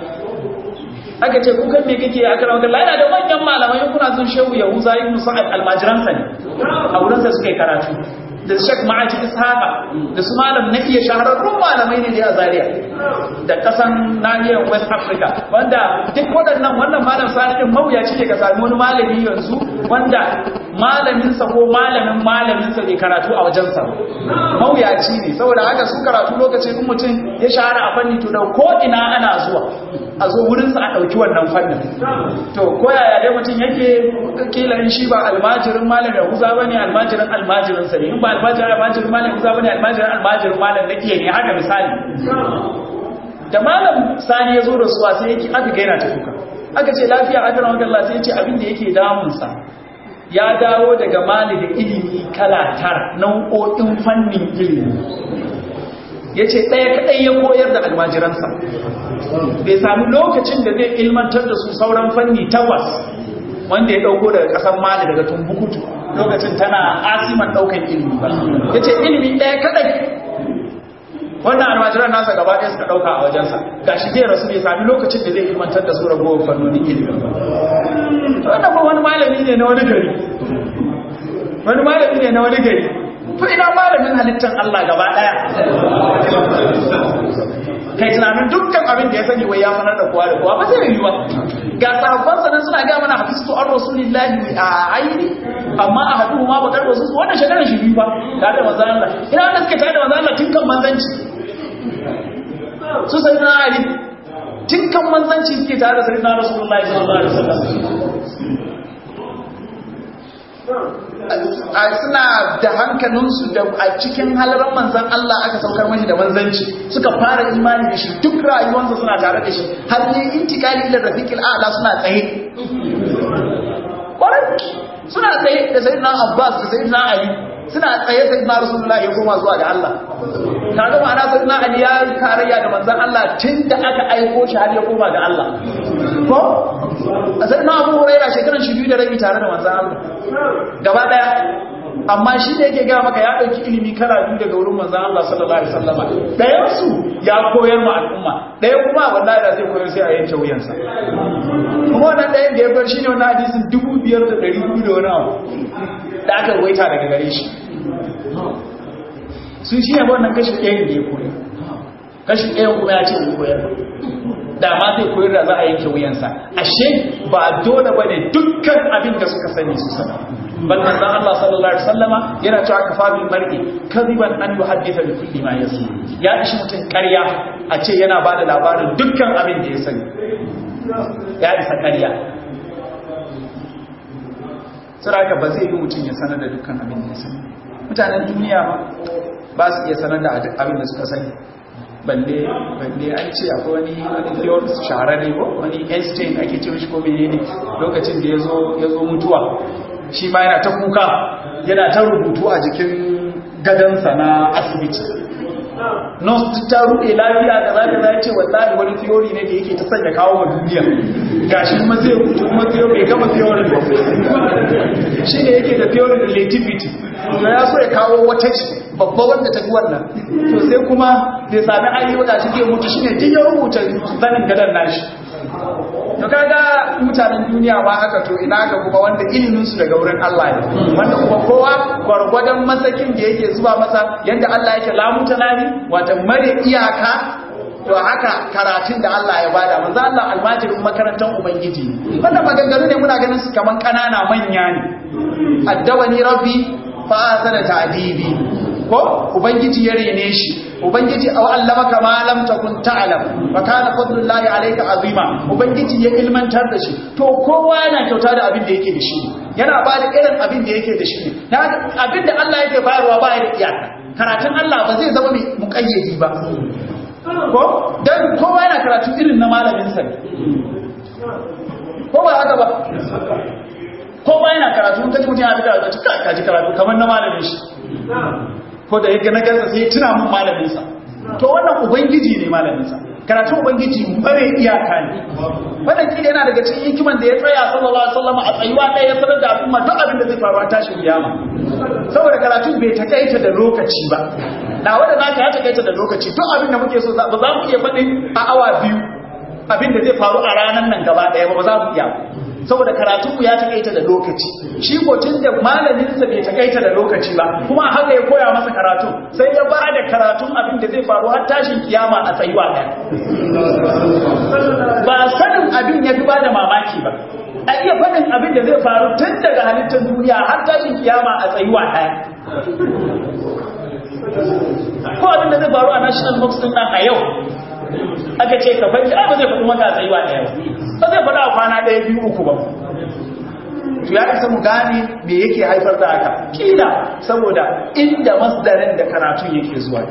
aka ce kukan me kake a karamar Allah yana da manyan malamai kuna sun shehu Yahuza ibn Sa'ad almajiransa ne a wurinsa suka yi karatu da Sheikh Ma'aji Ishaqa da su malam na iya shahararrun malamai ne da a Zaria da kasan nahiyar West Africa wanda duk waɗannan wannan malam sani din mawuyaci ne ka sami wani malami yanzu wanda malaminsa ko malamin malaminsa bai karatu a wajensa mawuyaci ne saboda haka su karatu lokacin mutum ya shahara a fanni to da ko ina ana zuwa a zo wurinsa a ɗauki wannan fannin to ko yaya dai mutum yake kila in shi ba almajirin malam ya huza bane almajirin almajirin sa ne in ba almajirin almajirin malam ya huza bane almajirin almajirin malam na iya ne haka misali da malam sani ya zo da suwa sai yake aka gaina ta kuka aka ce lafiya aka rawar Allah sai ya ce abin da yake damunsa ya dawo daga mali da ilimi kala tara nau'o'in fannin ilimi ya ce ɗaya kaɗai ya koyar da almajiransa bai sami lokacin da zai ilmantar da su sauran fanni takwas wanda ya ɗauko daga ƙasar mali daga tumbukutu lokacin tana asiman ɗaukan ilimi ba ya ce ilimi ɗaya kaɗai wannan almajiran nasa gaba ɗaya suka ɗauka a wajensa ga shi zai rasu bai sami lokacin da zai ilmantar da su ragowar fannonin ilimi ba wannan ba wani malami ne na wani gari wani malami ne na wani gari to ina malamin halittar Allah gaba daya kai tunanin dukkan abin da ya sani wai ya sanar da kowa da kowa ba zai yi ba ga sahabban sanan suna ga mana hafistu an rasulillahi a aini amma a hadu ma bakar wasu su wannan shekarar shi biyu ba da da manzon Allah ina wanda suke tare da manzon Allah tun kan manzanci su sai na ali tun kan manzanci suke tare da sayyidina rasulullahi sallallahu alaihi wasallam suna da hankalinsu da a cikin halarar manzan Allah aka saukar mashi da manzanci suka fara imani da shi duk rayuwarsa suna tare da shi har ne intikali ila rafiqil a'la suna tsaye kwarai suna tsaye da sayyidina Abbas da sayyidina Ali suna tsaye sayyidina Rasulullahi ya koma zuwa ga Allah kaga ma'ana sayyidina Ali ya tarayya da manzan Allah tun da aka aiko shi har ya koma ga Allah ko a sayyidina Abu Hurairah shekaran shi biyu da rabi tare da manzan Allah gaba daya amma shi da yake gaya maka ya ɗauki ilimi kala biyu daga wurin manzan Allah sallallahu alaihi wasallam ɗayan su ya koyar ma al'umma ɗaya kuma wallahi da zai koyar sai a yanke wuyansa kuma wannan ɗayan da ya bar shine wannan hadisin dubu biyar da ɗari hudu da wani abu da aka ruwaita daga gare shi sun shi ne wannan kashi ɗayan da ya koyar kashi ɗayan kuma ya ce ya koyar da ma zai koyar da za a yanke wuyansa ashe ba dole bane dukkan abin da suka sani su sana bal manzon Allah sallallahu alaihi wasallama yana cewa kafa bil mar'i kadiban an yuhaddisa bi kulli ma yasma ya ishi mutun ƙarya a ce yana bada labarin dukkan abin da ya sani ya isa ƙarya saraka ba zai yi mutum ya sanar da dukkan abin da ya sani mutanen duniya ba ba su iya sanar da abin da suka sani balle balle an ce akwai wani wani theorist shahararre ko wani Einstein ake ce shi ko menene lokacin da yazo yazo mutuwa shi ma yana ta kuka yana ta rubutu a jikin gadansa na asibiti nurse ta ruɗe lafiya da za ta ce wallahi wani theory ne da yake ta sanya kawo wa duniya gashi kuma zai rubutu kuma zai bai gama theory ba shi ne yake da theory relativity ya so ya kawo wata ce babba wanda ta fi wannan to sai kuma bai sami ayyuka shi ke mutu shine duk ya rubuta zanin gadon nashi to kaga mutanen duniya ba haka to ina ga kuma wanda ilimin su daga wurin Allah ne wanda kuma kowa gwargwadon masakin da yake zuwa masa yanda Allah yake lamuta nani wata mare iyaka to haka karatun da Allah ya bada manzo Allah almajirin makarantar ubangiji wannan maganganu ne muna ganin su kaman kanana manya ne addawani rabbi fa asana ta'dibi ko ubangiji ya rene shi ubangiji aw allamaka ma lam takun ta'lam wa kana fadlullahi alayka azima ubangiji ya ilmantar da shi to kowa yana kyauta da abin da yake da shi yana ba da irin abin da yake da shi abin da Allah yake bayarwa ba ya da iyaka karatun Allah ba zai zama mai muƙayyadi ba ko dan kowa yana karatu irin na malamin sa ne ko ba haka ba kowa yana karatu kaji mutum ya fita da cika kaji karatu kamar na malamin shi ko da yake na gansa sai tuna mun malamin sa to wannan ubangiji ne malamin sa karatun ubangiji bare iyaka ne wannan kida yana daga cikin hikiman da ya tsaya sallallahu alaihi wasallam a tsayuwa ɗaya ya sanar da al'umma duk abin da zai faru a tashin kiyama saboda karatun bai takaita da lokaci ba na wanda naka ya takaita da lokaci duk abin da muke so ba za mu iya faɗin a awa biyu abin da zai faru a ranar nan gaba ɗaya ba ba za mu iya saboda karatu ya takaita da lokaci shi ko tun da malaminsa bai takaita da lokaci ba kuma haka ya koya masa karatu sai ya ba da karatun abin da zai faru har tashin kiyama a tsayuwa ɗaya ba sanin abin ya fi ba da mamaki ba a iya faɗin abin da zai faru tun daga halittar duniya har tashin kiyama a tsayuwa ɗaya ko abin da zai faru a national box ɗin nan a yau aka ce ka faɗi ba zai faɗi maka a tsayuwa ɗaya ba zai faɗa kwana ɗaya biyu uku ba to ya isa mu gane me yake haifar da haka kila saboda inda masdarin da karatu yake zuwa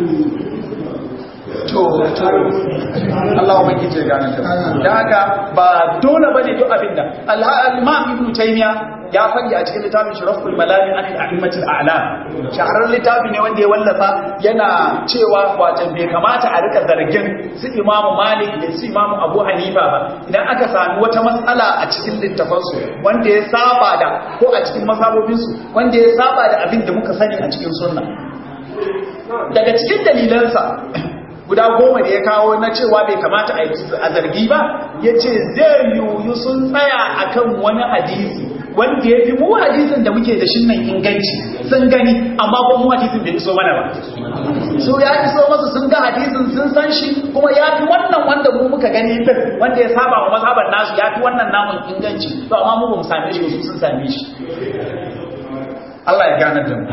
to to Allah wa baki ce gane ta da haka ba dole bane duk abinda al-Imam Ibn Taymiyyah ya faɗi a cikin littafin Shuraful Malami an al-A'immatul A'lam shahararren littafi ne wanda ya wallafa yana cewa wajen bai kamata a rika zargin su Imam Malik da su Imam Abu Hanifa ba idan aka sami wata matsala a cikin littafansu wanda ya saba da ko a cikin masabobinsu wanda ya saba da abin da muka sani a cikin sunna daga cikin dalilansa guda goma da ya kawo na cewa bai kamata a zargi ba ya ce zai yiwu sun tsaya akan wani hadisi wanda ya fi mu hadisin da muke da shin nan inganci sun gani amma ko mu hadisin bai iso mana ba so ya iso masu sun ga hadisin sun san shi kuma ya fi wannan wanda mu muka gani din wanda ya saba wa mazhaban nasu ya fi wannan namun inganci to amma mu ba mu same shi su sun same shi Allah ya gane da mu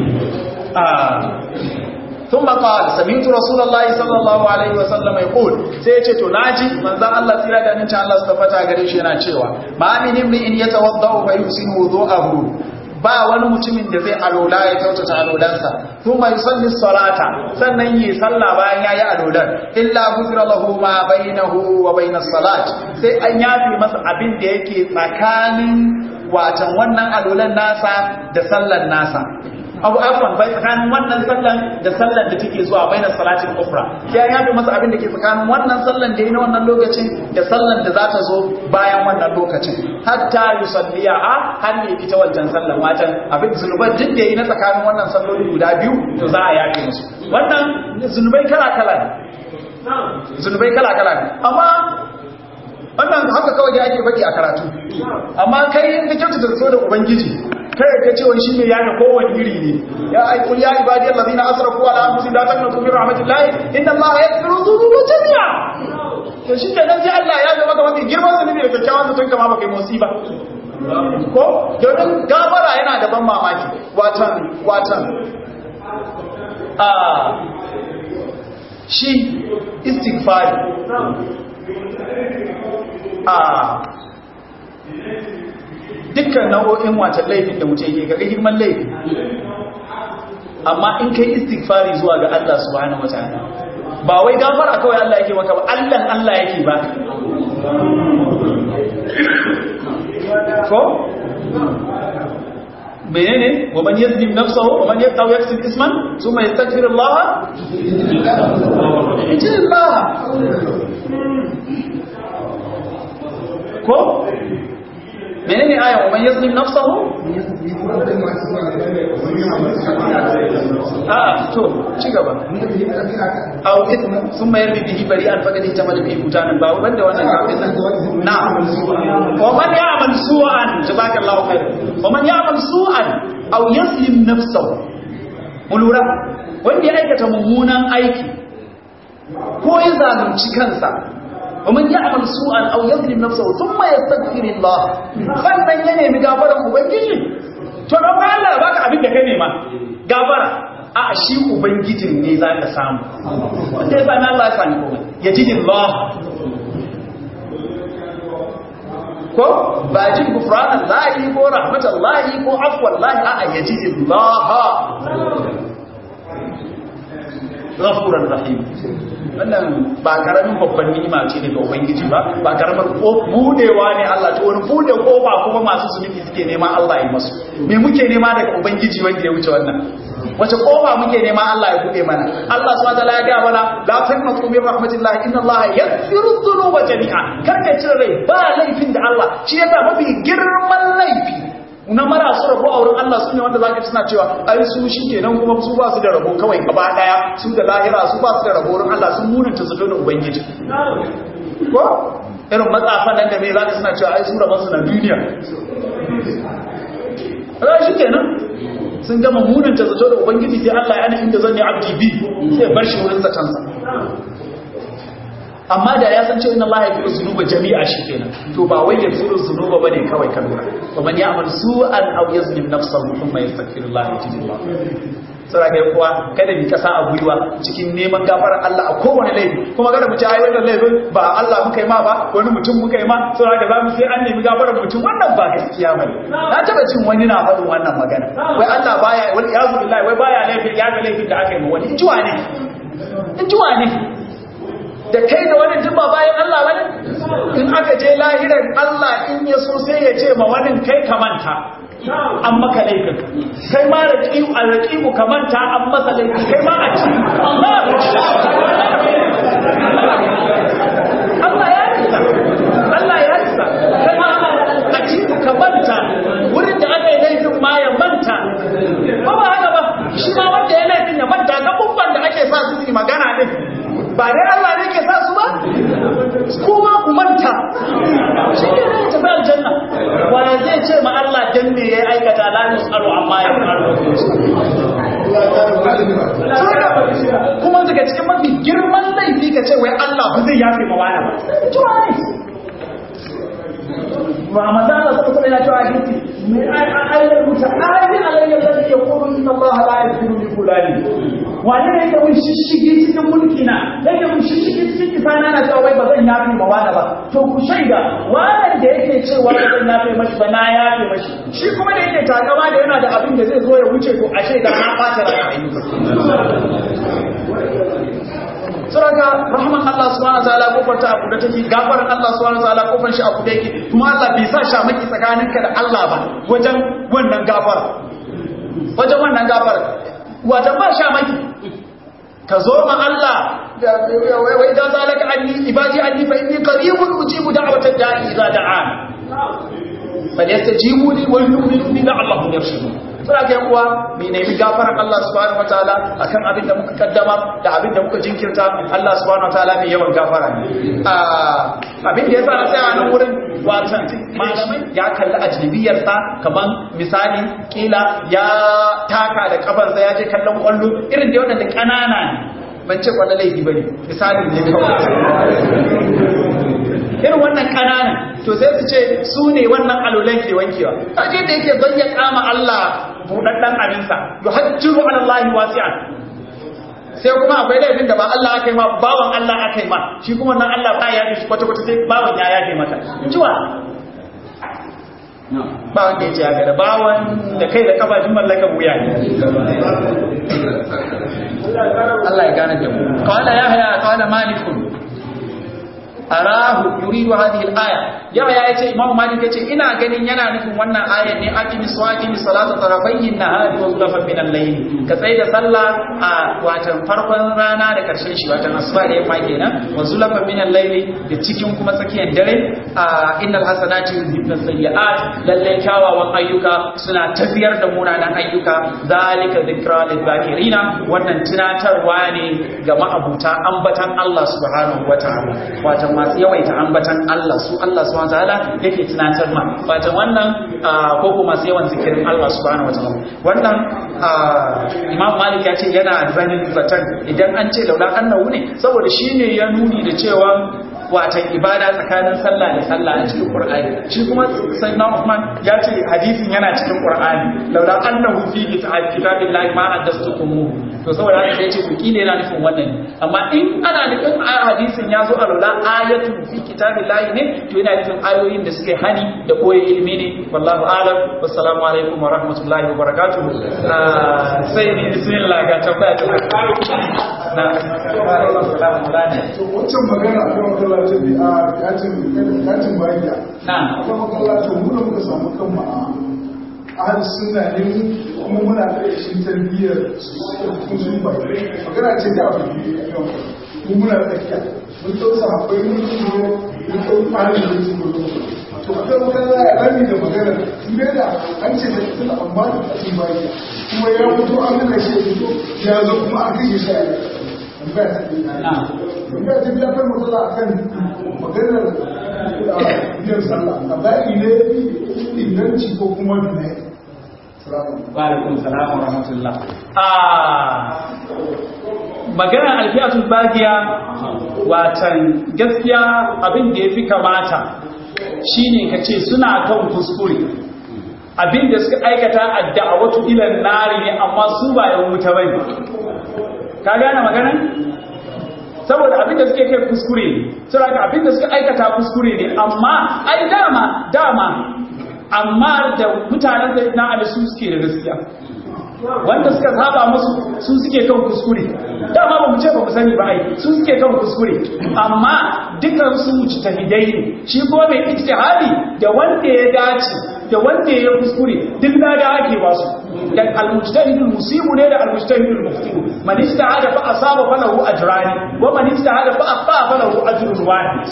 ثم قال سمعت رسول الله صلى الله عليه وسلم يقول sai yace to naji manzon Allah tsira da nan Allah su tafata gare shi yana cewa ma min in yatawaddau fa yusinu wudu'ahu ba wani mutumin da zai alola ya kyautata alolansa kuma yusalli salata sannan yi sallah bayan yayi alolan illa ghufira lahu ma bainahu wa bainas salat sai an yafi masa abin da yake tsakanin watan wannan alolan nasa da sallan nasa abu afwan bai tsakanin wannan sallan da sallan da take zuwa bainar salatin ukhra sai ya yafi masa abin da ke tsakanin wannan sallan da yi na wannan lokacin da sallan da za ta zo bayan wannan lokacin hatta yusalliya a har ne ita wancan sallan watan abin zunuban duk da yi na tsakanin wannan salloli guda biyu to za a yafe musu wannan zunubai kala kala ne zunubai kala kala ne amma wannan haka kawai da ake faɗi a karatu amma kai in ka kyautata so da ubangiji kai ka ce wani shi ne yana kowane iri ne ya aikul ya ibadi allazina asrafu ala anfusihim la taqnatu min rahmatillahi inna allaha yaghfiru dhunuba jami'a to shi kenan sai Allah ya ga maka mafi girman zunubi da kyakkyawan zaton kama baka yi musiba ko domin gafara yana da ban mamaki watan watan a shi istighfari a dukkan nau'o'in wata laifin da mutum yake ga girman laifi amma in kai istighfari zuwa ga Allah subhanahu wataala ba wai gafara kawai Allah yake maka ba Allah Allah yake ba ko menene wa man yazlim nafsahu wa man yaqtaw yaksib isman thumma yastaghfir Allah yajid Allah ko menene aya wa man yazlim nafsahu a to ci gaba aw ithma thumma yarmi bihi bari'an faqad ihtamala bihi butanan ba banda wannan kafin nan na wa man ya'mal su'an jazakallahu khair wa man ya'mal su'an aw yazlim nafsahu mulura wanda ya aikata mummunan aiki ko ya zalunci kansa ومن يعمل سوءا او يظلم نفسه ثم يستغفر الله sannan ya nemi gafaran ubangiji to dan Allah baka abin da kai nema gafara a shi ubangijin ne za ka samu wanda ya sami Allah ya sami komai ya ji Allah ko ba jin gufranan lahi ko rahmatan lahi ko afwan lahi a a ya ji Allah ghafuran rahim wannan ba karamin babban ni'ima ce daga ubangiji ba ba karamar budewa ne Allah ta wani bude kofa kuma masu zunubi suke nema Allah ya masu me muke nema daga ubangiji wanda ya wuce wannan wace kofa muke nema Allah ya bude mana Allah subhanahu wataala ya ga mana la taqnatu min rahmatillah inna Allah yaghfiru dhunuba jami'a kar ka cire rai ba laifin da Allah shi yasa mafi girman laifi na marasu rabo a wurin Allah su ne wanda za ka suna cewa ai su shi kenan kuma su ba su da rabo kawai gaba daya su da lahira su ba su da rabo wurin Allah sun munanta zato da ubangiji ko irin matsafan nan da mai za ka suna cewa ai su rabon su na duniya ra shi kenan sun gama munanta zato da ubangiji sai Allah ya nufin da zan yi abdi bi sai bar shi wurin zatansa amma da ya san cewa inna Allah yaghfiru dhunuba jami'a shikenan to ba wai yaghfiru dhunuba bane kawai kan lura wa man ya'mal su'an aw yazlim nafsahu thumma yastaghfiru Allah yajidillah sura ga kuwa kada mi kasa a gwiwa cikin neman gafarar Allah a kowane laifi kuma kada mu ci ayi wannan laifin ba Allah muka yi ma ba wani mutum muka yi ma sura ga zamu sai an nemi gafarar mutum wannan ba gaskiya bane na taba jin wani na faɗin wannan magana wai Allah baya wal yazu billahi wai baya laifin ya ga laifin da aka yi ma wani injuwa ne injuwa ne da kai da wani jimba bayan Allah wani in aka je lahirar Allah in ya so sai ya ce ma wani kai ka manta an maka laifin kai ma raƙibu a raƙibu ka manta an masa laifin kai ma a ci Allah ya risa Allah ya risa kai ma a ci ka manta wurin da aka yi laifin ma ya manta ba ba haka ba shi ma wanda ya laifin ya manta ga da ake sa su yi magana din ba dai Allah ne ke sa su ba kuma ku manta shi ne zai tafi aljanna wanda zai ce ma Allah dan me ya aikata la yusalu amma ya faru kuma daga cikin mafi girman laifi ka ce wai Allah ba zai yafe ma wani ba ba maza Allah sai kuma ya ce hadisi mai ayyar muta ayi alayya da yake kudu inna Allah la yaghfiru li fulani wani ne yake mun shishigi cikin mulki na yake mun shishigi cikin kifana na cewa wai ba zan yafe ma wani ba to ku shaida wannan da yake cewa ba zan yafe mashi ba na yafe mashi shi kuma da yake takama da yana da abin da zai zo ya wuce to a shaida na ɓata rayuwa saboda rahman Allah subhanahu wa ta'ala kofar ta abu da take gafaran Allah subhanahu wa ta'ala kofar shi abu da yake kuma Allah bai sa shamaki tsakaninka da Allah ba wajen wannan gafara wajen wannan gafara wata ba shamaki ka zo ma Allah wai da zalaka anni ibadi anni fa inni qaribun ujibu da'watad da'i idza da'an falyastajibu li wa yu'minu bi la'allahum yarshudun suna ga uwa mai nemi gafaran Allah subhanahu wataala akan abin da muka kaddama da abin da muka jinkirta Allah subhanahu wataala mai yawan gafara ne abin da ya sa na tsaya nan wurin watan malamai ya kalli ajnabiyar sa kaman misali kila ya taka da kafarsa ya je kallon kwallo irin da wannan da kanana ne ban ce kwallo laifi bane misalin ne kawai irin wannan kananan to sai su ce su ne wannan alulan ke wankewa kaje da yake zayya kama Allah budaddan abinsa yuhajjiru ala Allah wasi'an sai kuma akwai laifin da ba Allah aka yi ma bawan Allah aka yi ma shi kuma nan Allah ba ya yi shi kwata kwata sai bawan ya yafe maka in ji wa ba wanda ya ce haka da bawan da kai da kafa jin mallakan wuya ne Allah ya gane da mu qala yahya qala malikun arahu yuridu hadhihi al-aya ya ya yace imam malik yace ina ganin yana nufin wannan ayar ne aqimi salati salata tarafayhi nahari wa zulfan min al-layl ka tsaya da sallah a watan farkon rana da karshen shi watan asuba da yamma kenan wa zulfan min al-layl da cikin kuma tsakiyar dare a innal hasanati yuzhibna sayyi'at lalle kyawawan ayyuka suna tafiyar da munanan ayyuka zalika dhikra lil-zakirina wannan tunatarwa ne ga ma'abuta ambatan Allah subhanahu wataala watan masu yawaita ambatan Allah su Allah subhanahu wataala yake tunatar ma fatan wannan ko kuma masu yawan zikirin Allah subhanahu wataala wannan Imam Malik ya ce yana zanin zaton idan an ce laula annahu ne saboda shine ya nuni da cewa watan ibada tsakanin sallah da sallah a cikin Qur'ani shi kuma sayyidina Uthman ya ce hadisin yana cikin Qur'ani laula annahu fi kitabillahi ma haddastukum to saboda haka sai ya ce to kile yana nufin wannan amma in ana nufin a hadisin ya zo a laula ayatun fi kitabillahi ne to yana nufin ayoyin da suke hani da koyi ilimi ne wallahu a'lam wassalamu alaikum wa rahmatullahi wa barakatuh sai ni bismillah ga tabbata ta na wancan magana a kan masallacin da a katin katin bayiya na a kan masallacin mu da muka samu kanmu a ahal suna ne kuma muna da shi tarbiyyar sun sun bai magana ce da abu ne a kan mu muna da tsakiya mun tausa akwai mun kuma mun tau fara da su gudu to a kan magana ya rami da magana ne da an ce da suna amma da katin bayiya kuma ya fito an nuna shi ya fito ya zo kuma an kashe shi a tambaya ta tambaya ta biya kan matsala a kan maganar biyan sallah a ba'i ne inganci ko kuma ne Wa'alaikun salam wa rahmatullah. Magana alfiyatul bagiya watan gaskiya abin da ya fi kamata shine ka ce suna kan kuskure. Abin da suka aikata a da'awatu ilan nari ne amma su ba yan wuta bane. Ka gane magana? saboda abin da suke kai kuskure ne saboda abin da suka aikata kuskure ne amma ai dama dama amma da mutanen da na ali su suke da gaskiya wanda suka saba musu su suke kan kuskure dama ba mu ce ba mu sani ba ai su suke kan kuskure amma dukan su mujtahidai ne shi ko mai ijtihadi da wanda ya dace da wanda ya kuskure duk da da ake ba su da al-mujtahidul musibu ne da al-mujtahidul muftiru man ijtahada fa asaba falahu ajrani wa man ijtahada fa akhta falahu ajrun wahid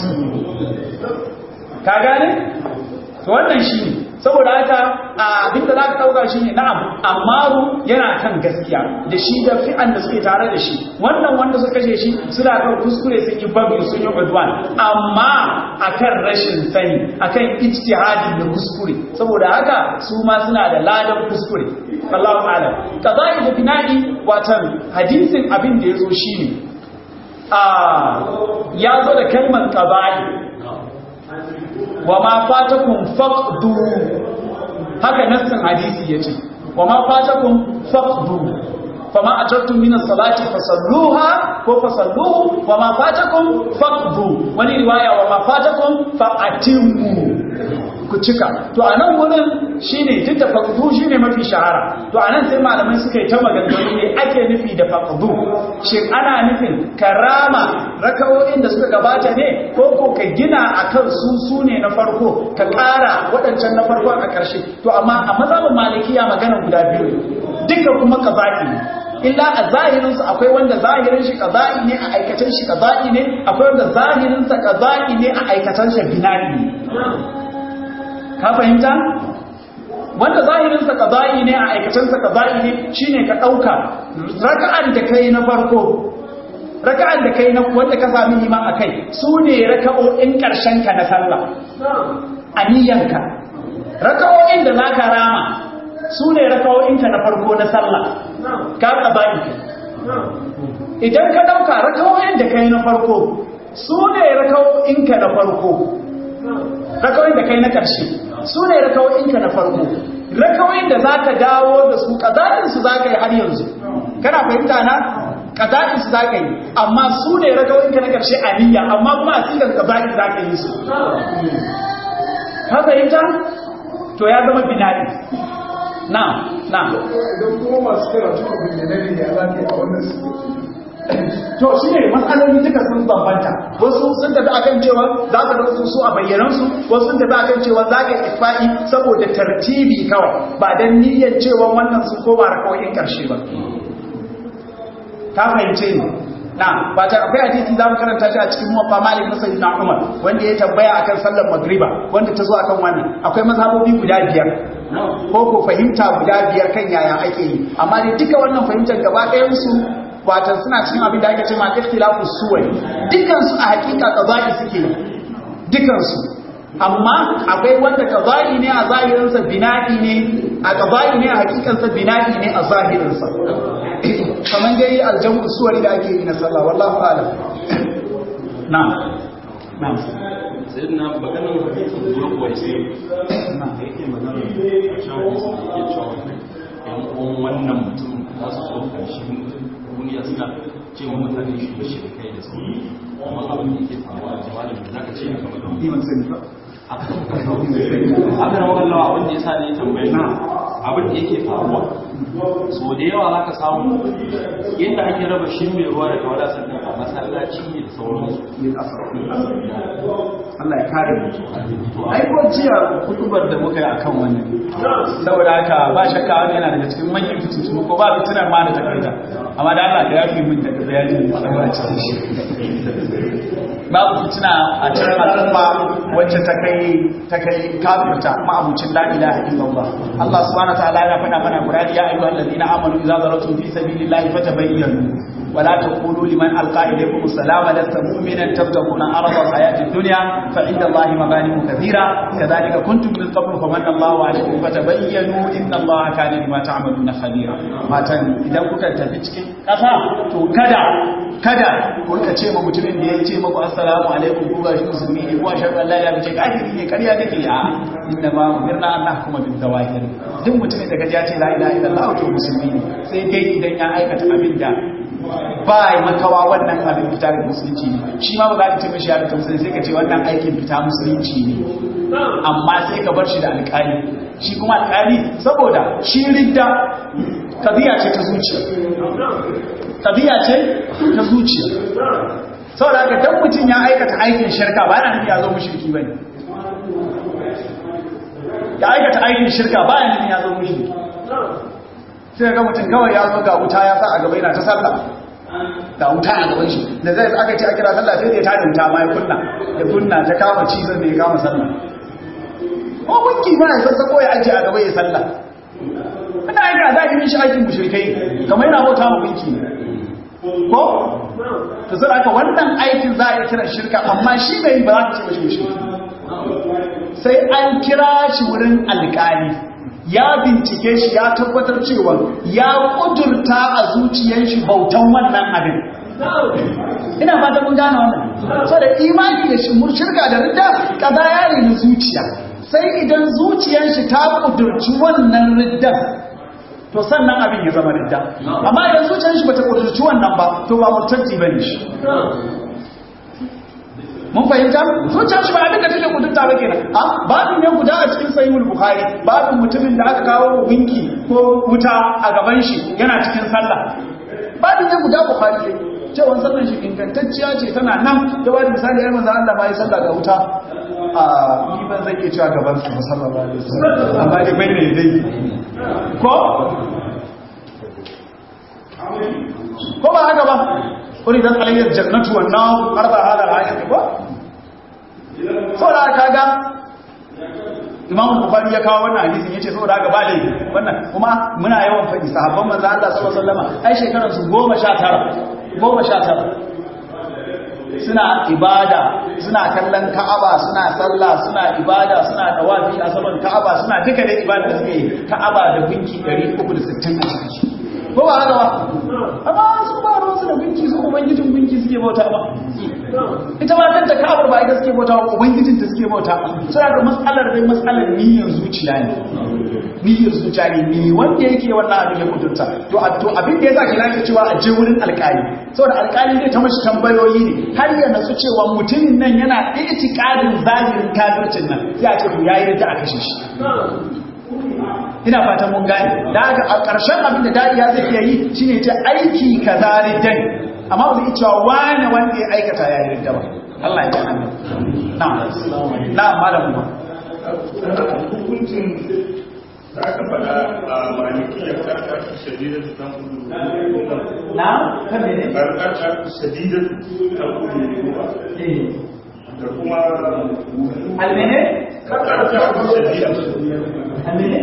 ka gane to wannan shi ne saboda haka abin da za ka ɗauka shi ne na'am ammaru yana kan gaskiya da shi da fi'an da suke tare da shi wannan wanda suka kashe shi suna kan kuskure sun yi babu sun yi udwan amma akan rashin sani akan ijtihadi da kuskure saboda haka su ma suna da ladan kuskure Allahu a'lam qada'i da bina'i watan hadisin abin da yazo shine a ya zo da kalmar qada'i wa ma fatakum faqdu haka nassin hadisi yace wa ma fatakum faqdu fama atartum min as-salati fasalluha ko fasalluhu wa ma fatakum faqdu wani riwaya wa ma fatakum fa'atimu ku cika to anan wurin shine duk da faqdu shine mafi shahara to anan sai malamai suka yi ta maganganu ne ake nufi da faqdu shin ana nufin karama rakawoyin da suka gabata ne ko ko ka gina akan su su ne na farko ka ƙara waɗancan na farko a ƙarshe to amma a mazhabin malikiya magana guda biyu duka kuma qaza'i ne illa a zahirinsa akwai wanda zahirin shi qaza'i ne a aikatan shi qaza'i ne akwai wanda zahirinsa qaza'i ne a aikatan shi bina'i ne ka fahimta wanda zahirinsa qada'i ne a aikacensa qada'i ne shine ka dauka raka'an da kai na farko raka'an da kai na wanda ka sami liman akai su ne raka'o'in karshen ka na sallah aniyanka raka'o'in da zaka rama su ne raka'o'in ka na farko na sallah ka qada'i idan ka dauka raka'o'in da kai na farko su ne raka'o'in ka na farko raka'o'in da kai na karshe su ne rakawoyinka na farko rakawoyin da za ka dawo da su ƙazaɗinsu za ka yi har yanzu kana fahimta na ƙazaɗinsu za ka yi amma su ne rakawoyinka na ƙarshe a niyya amma kuma a cikin ƙazaɗin za ka yi su ka fahimta to ya zama binaɗi na na idan kuma masu karatu a bayyane ne ya za ka yi a wannan su to shi ne matsaloli duka sun bambanta wasu sun tafi akan cewa za ka da su a bayyanansu wasu sun tafi akan cewa za ka isfa'i saboda tartibi kawai ba don niyyar cewa wannan sun koma rakawoyin karshe ba ta fahimce ni na ba ta akwai hadisi za mu karanta shi a cikin muwaffa malik na sayyidina umar wanda ya tambaya akan sallar magriba wanda ta zo akan wannan akwai mazhabobi guda biyar ko ko fahimta guda biyar kan yaya ake yi amma dai duka wannan fahimtar gaba ɗayan su watan suna cikin abin da ake ce ma ikhtilafu suwai dukansu a hakika qada'i suke dukansu amma akwai wanda qada'i ne a zahirinsa bina'i ne a qada'i ne a hakikansa bina'i ne a zahirinsa kaman dai aljamu suwari da ake yi na sallah wallahu a'lam na'am na'am sai na maganar hadisin zuwa kuwa sai da yake magana a can hadisi da yake cewa yan uwan wannan mutum za su so karshen duniya suna ce wa mutane shi da shirkai da su amma abin da yake faruwa a jama'a da zaka ce kamar da ni ban sani ba haka na wakallawa abin da ya sa ne tambayi abin da yake faruwa so da yawa za ka samu yadda ake raba shi mai ruwa da tawada sannan a masallaci ne da sauransu yin asara Allah ya kare mu ai ko jiya kutubar da muka yi akan wannan saboda haka ba shakka wani yana daga cikin manyan fitintunu ko ba fitinar ma da takarda amma da Allah ka yafi min daga bayanin da Allah cikin shi babu fitina a cikin al'umma wacce ta kai ta kai kafirta ma'abucin la ilaha illallah Allah subhanahu wa ta'ala ya faɗa mana Qur'ani ya ayyuhal ladina amanu idza daratum fi sabilillahi fatabayyanu ولا تقولوا لمن ألقى إليكم السلام لست مؤمنا تبتغون عرض الحياة الدنيا فعند الله مغانم كثيرة كذلك كنتم من قبل فمن الله عليكم فتبينوا إن الله كان بما تعملون خبيرا ما تن إذا كنت تفتك كفا تو كدا kada ko ka ce ma mutumin da ya ce maku assalamu alaikum ko gashi musulmi ne ko ashhadu an la ilaha illallah kafiri ne kariya nake a inna ma umirna an nahkuma bil zawahir duk mutumin da kaji ya ce la ilaha illallah to musulmi ne sai dai idan ya aikata abin da ba makawa wannan abin fita da musulunci ne shi ma ba za ka ce mishi ya fita musulunci sai ka ce wannan aikin fita musulunci ne amma sai ka bar shi da alƙali shi kuma alƙali saboda shi ridda tabiya ce ta zuciya tabiya ce ta zuciya saboda haka dan mutum ya aikata aikin shirka ba yana nufin ya zo mushriki bane ya aikata aikin shirka ba yana nufin ya zo mushriki sai ga mutum kawai ya zo ga wuta ya sa a gaba yana ta sallah ga wuta a gaban shi da zai aka ce a kira sallah sai ya tada wuta ma ya kunna ya kunna ta kama cizon da ya kama sallah ko gunki ma ya sassa ko ya ajiye a gaba ya sallah ina aika za ki mishi aikin mushrikai kamar yana bauta ma gunki ko to sai aka wannan aikin za a yi kiran shirka amma shi bai ba za ka ce mishi mushriki sai an kira shi wurin alƙali ya bincike shi ya tabbatar cewa ya kudurta a zuciyar shi bautan wannan abin ina fata mun gane wannan so da imani da shirka da ridda kaza ya na zuciya sai idan zuciyar shi ta kudurci wannan riddan to sannan abin ya zama ridda amma idan zuciyar shi bata kudurci wannan ba to ba murtaddi bane shi mun fahimta zuciyar shi ba abin da take kudurta ba kenan a babin ne guda a cikin sahihul bukhari babin mutumin da aka kawo winki ko wuta a gaban shi yana cikin sallah babin ne guda bukhari ne cewa sallan shi ingantacciya ce tana nan da wani misali ya manzo Allah ba ya sallah ga wuta a ni ban zan iya cewa gaban su sallallahu alaihi wasallam amma dai bai ne dai ko ko ba haka ba uridat alayyar jannatu wan nar arba hada al-ayat ko saboda kaga Imam Bukhari ya kawo wannan hadisin yace saboda haka ba laifi wannan kuma muna yawan faɗi sahabban manzo Allah sallallahu alaihi wasallam ai shekaran su 19 19 suna ibada suna kallon Ka'aba suna sallah suna ibada suna tawafi a saman Ka'aba suna duka da ibada da suke Ka'aba da gunki 360 a cikin ko ba haka ba amma su ba ruwan su da gunki su ubangijin gunki suke bauta ba ita ma kanta ka'abar ba ita suke bauta ba ubangijin ta suke bauta suna da matsalar dai matsalar niyyar zuciya ne niyyar zuciya ne me wanda yake wannan abin ya kudurta to to abin da yasa kira ke cewa a je wurin alƙali saboda alƙali zai ta mashi tambayoyi ne har ya nasu cewa mutumin nan yana itikadin zahirin kafircin nan sai a ce to yayi da aka kashe shi ina fatan mun gane da haka a ƙarshen abin da dariya zai iya yi shine ta aiki kaza riddan amma ba zai cewa wani wanda ya aikata ya yi ridda ba Allah ya ji amin na'am na'am malam ba hukuncin da aka faɗa a malikiyar karkar shadidar ta kudu na kan ne ne karkar shadidar ta kudu da kuma almene karkar shadidar almene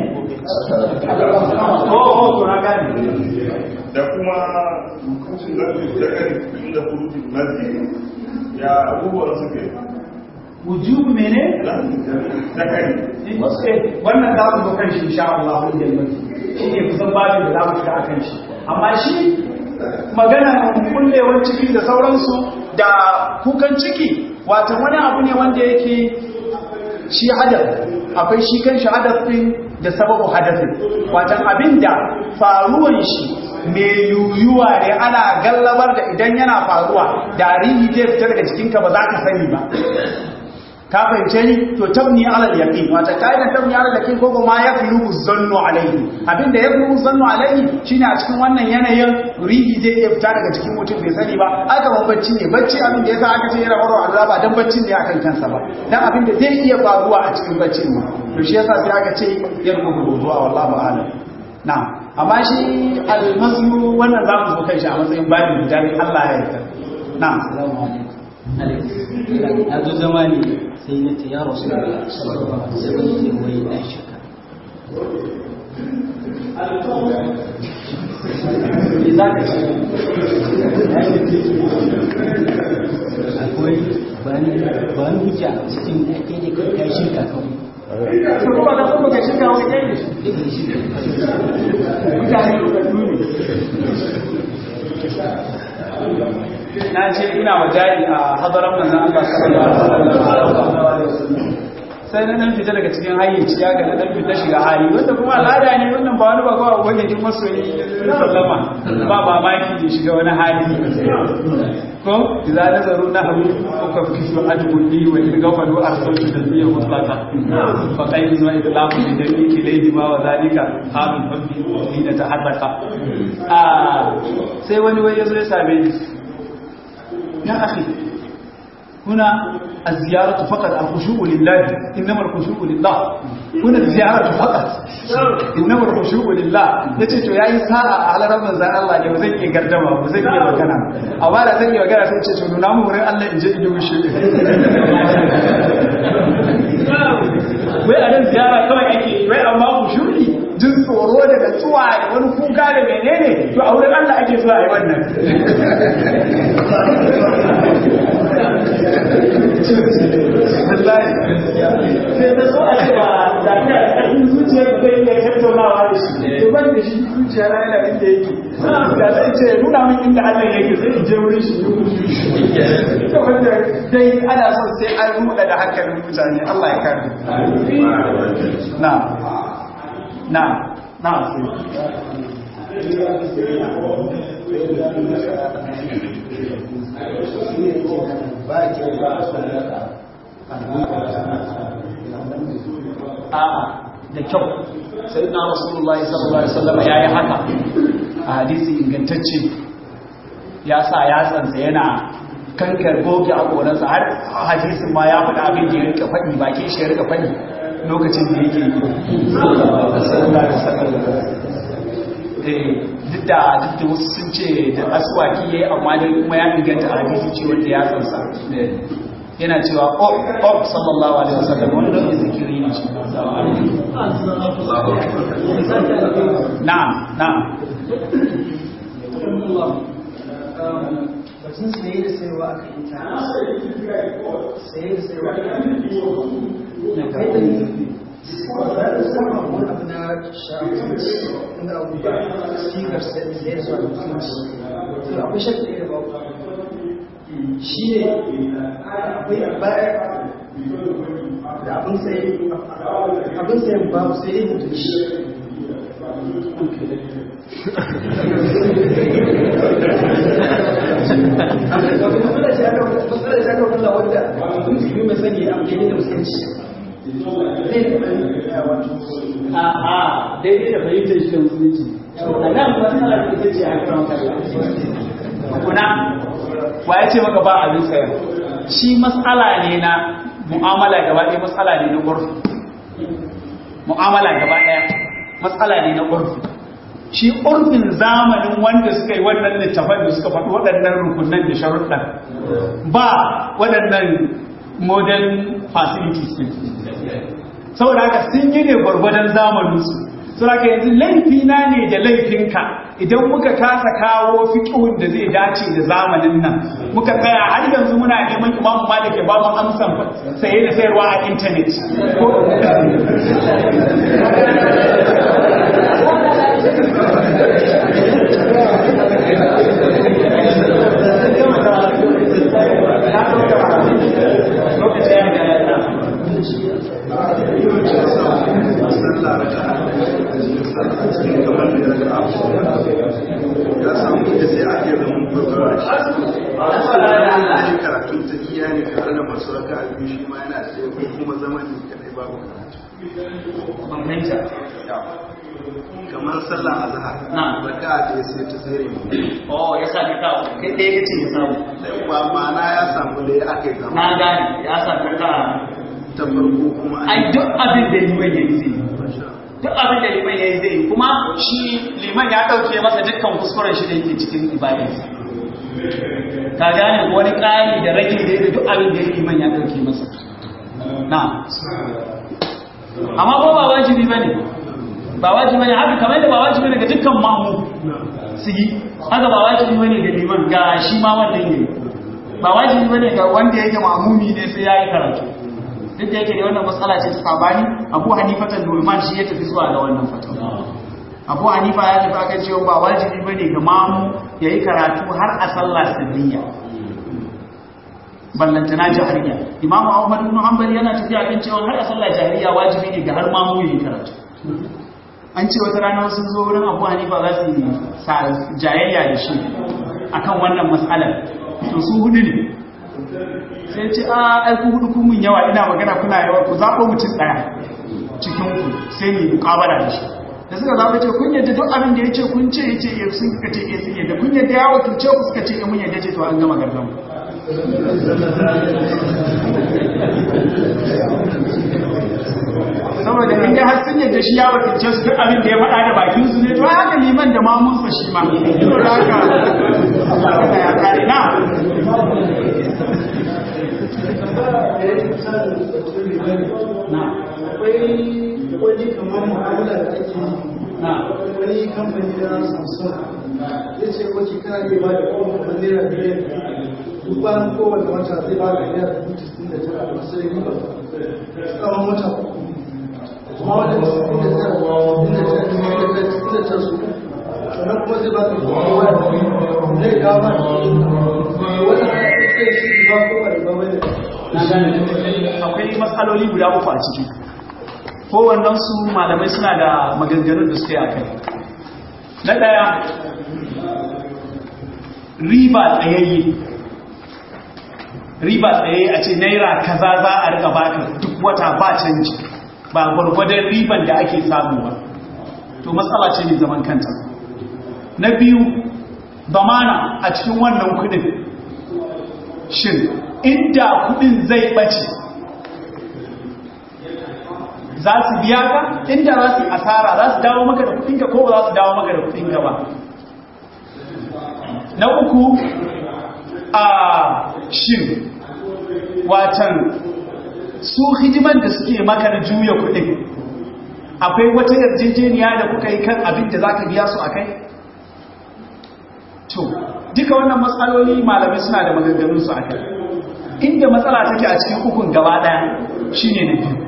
oh oh to na gane da kuma hukuncin zafi da kan inda hurufin mazi ya abubuwan suke wujubu mene da kan wannan za mu zo kan shi insha Allah wanda ya shi ne kusan babin da za mu shiga akan shi amma shi magana kullewar ciki da sauransu da kukan ciki wato wani abu ne wanda yake shi hadaf akwai shi kan shi hadaf din da sababu hadafin wato abinda faruwan shi mai yuyuwa ne ana gallabar da idan yana faruwa da rihi zai fita daga cikinka ba za ka sani ba ka fahimce ni to tabni ala yaqin wata kaidan tabni ala yaqin ko kuma ya fulu zannu alaihi abinda ya fulu zannu alaihi shine a cikin wannan yanayin rihi zai iya fita daga cikin mutum bai sani ba aka ban bacci ne bacci abin da yasa aka ce yana warwa azaba dan bacci ne akan kansa ba dan abin da zai iya faruwa a cikin baccin ne to shi yasa sai aka ce ya rubu zuwa wallahi a'lam na'am amma shi almasu wannan za mu zo kai shi a matsayin babin guda ne Allah ya yarda na'am assalamu alaikum na zo zama ne sai na ce ya rasu da sallallahu alaihi wasallam sai wai na shaka me za ka ce akwai bani bani hujja cikin ake da kai kai shirka kawai to kuma da kuma ka shiga wani kai ne mutane da ne na ce ina wajari a hadarar manzan Allah sallallahu alaihi wasallam sai na dan fita daga cikin hayyaci ya ga na dan fita shiga hali wanda kuma al'ada ne wannan ba wani ba kawai wani din masoyi sallama ba mamaki ya shiga wani hali ko idza nazaru nahwu fa kifu ajbudi wa in gafalu arsaltu tasbiya mutlaka fa qayyiz wa idlamu bi dalili ilayhi ma wa zalika halun hubbi hina tahaddaka ah sai wani wai yazo ya same ni يا أخي هنا الزيارة فقط الخشوع لله إنما الخشوع لله هنا الزيارة فقط إنما الخشوع لله yace to yayi sa'a a halarar manzon Allah ne ba zan iya gardama ba zan iya magana amma da zan iya magana sai ce to nuna mu wurin Allah in je in yi mushi wai a nan ziyara kawai ake wai amma khushu'i jin tsoro da natsuwa da wani kuka da menene to a wurin Allah ake zuwa a yi wannan wallahi sai da so a ce ba da ta ƙarfin zuciyar da zai iya tattaunawa da shi to ban da shi zuciya na yana inda yake da zai ce nuna min inda Allah yake sai in je wurin shi to wanda dai ana son sai an ruɗa da hankalin mutane Allah ya kare na na na a'a da kyau sai na rasulullahi sallallahu alaihi wasallam yayi haka a hadisi ingantacce ya sa yatsansa yana kankar goge a koransa har hadisin ma ya faɗa abin da ya rika faɗi bakin shi ya rika faɗi lokacin da yake yi duk da duk da wasu sun ce da aswaki yayi amma dai kuma ya inganta hadisi ce wanda ya tsansa yana cewa oh oh sallallahu alaihi wasallam wani don zikiri ne shi na'am na'am batun saye da sayarwa a kan intanet saye da sayarwa a kan na kai da za da samun wani abu na shafinci inda abu ba sigar saye da zuwa mutunci to akwai shakka da ba shi ne akwai a baya da abin saye abin sayen babu sai dai mutunci matsala ce aka matsala ce aka kula wanda musulmi mai sani a daidai da musulunci a'a daidai da fahimtar shi da musulunci a nan matsala ita ce a kan kuna wa ya ce maka ba abin sayar shi matsala ne na mu'amala gaba ɗaya matsala ne na ƙurfi mu'amala gaba ɗaya matsala ne na ƙurfi shi ƙurfin zamanin wanda suka yi wannan littafan da suka faɗi waɗannan rukunan da sharuɗan ba waɗannan modern facilities ne saboda haka sun yi ne gwargwadon zamaninsu saboda haka yanzu laifina ne da laifinka idan muka kasa kawo fiƙihun da zai dace da zamanin nan muka tsaya har yanzu muna neman imamu malik ya ba mu amsan saye da sayarwa a intanet ban fahimta kamar sallah azhar Na. raka da sai ta tsere mu oh ya sa ka kawo kai ɗaya kace ya samu ba ma'ana ya samu da ya aka yi zama na gane ya sa ka ka ta farko kuma an ai duk abin da liman yayi zai yi duk abin da liman yayi zai yi kuma shi liman ya dauke masa dukkan kuskuren shi da yake cikin ibadarsa ka gane wani ƙari da rage da yake duk abin da liman ya dauke masa na amma ko ba wajibi bane ba wajibi bane haka kamar da ba wajibi bane ga dukkan mamu su yi haka ba wajibi bane ga liman ga shi ma wannan yayi ba wajibi bane ga wanda yake mamumi ne sai yayi karatu duk da yake da wannan matsala ce ta sabani Abu Hanifa ta Nu'man shi ya tafi zuwa ga wannan fatawa Abu Hanifa ya tafi akan cewa ba wajibi bane ga mamu yayi karatu har a sallah sirriya ballantana jahiliya Imam Ahmad ibn Hanbal yana tafiya kan cewa har a sallah jahiliya wajibi ne ga har mamu yayi karatu an ce wata rana sun zo wurin Abu Hanifa za su yi sa jayayya da shi akan wannan matsalar to su hudu ne sai ce a aiku hudu kun mun yawa ina magana kuna yawa ku zaɓo mutum ɗaya cikin ku sai mu mukabala da shi da suka zaɓa ce kun yadda duk abin da ya ce kun ce ya ce ya sun suka ce ya sun yadda kun yadda ya wakilce ku suka ce ya mun yadda ce to an gama gargan saboda in dai har sun yadda shi ya wakilce su duk abin da ya faɗa da bakin su ne to ai haka liman da mamunsa shi ma to da haka haka ya kare na na akwai wani kamar mu'amala da ake yi na wani kamfani na samsung ya ce wace kana iya ba da kowane kamar naira biliyan duk bayan kowane wata zai ba da naira dubu tisin da tara a matsayin riba tsawon wata uku kuma wanda tisin da tara tisin da tara tisin da tara tisin da tara su sannan kuma zai ba ka kowa da zai kawo ba da wani ana iya shi ba kowane ba wani na gane akwai matsaloli guda uku a ciki kowannen su malamai suna da maganganun da suka yi a kai na ɗaya riba tsayayye riba tsayayye a ce naira kaza za a rika baka duk wata ba canji ba gwargwadon riban da ake samu ba to matsala ce mai zaman kanta na biyu zamana a cikin wannan kudin shin inda kudin zai bace za su biya ka inda za su yi asara za su dawo maka da kudinka ko ba za su dawo maka da kudinka ba na uku a shin watan su hidiman da suke maka da juya kudin akwai wata yarjejeniya da kuka yi kan abin da za ka biya su a kai to duka wannan matsaloli malamai suna da maganganunsu a kai inda matsala take a cikin ukun gaba daya shine na biyu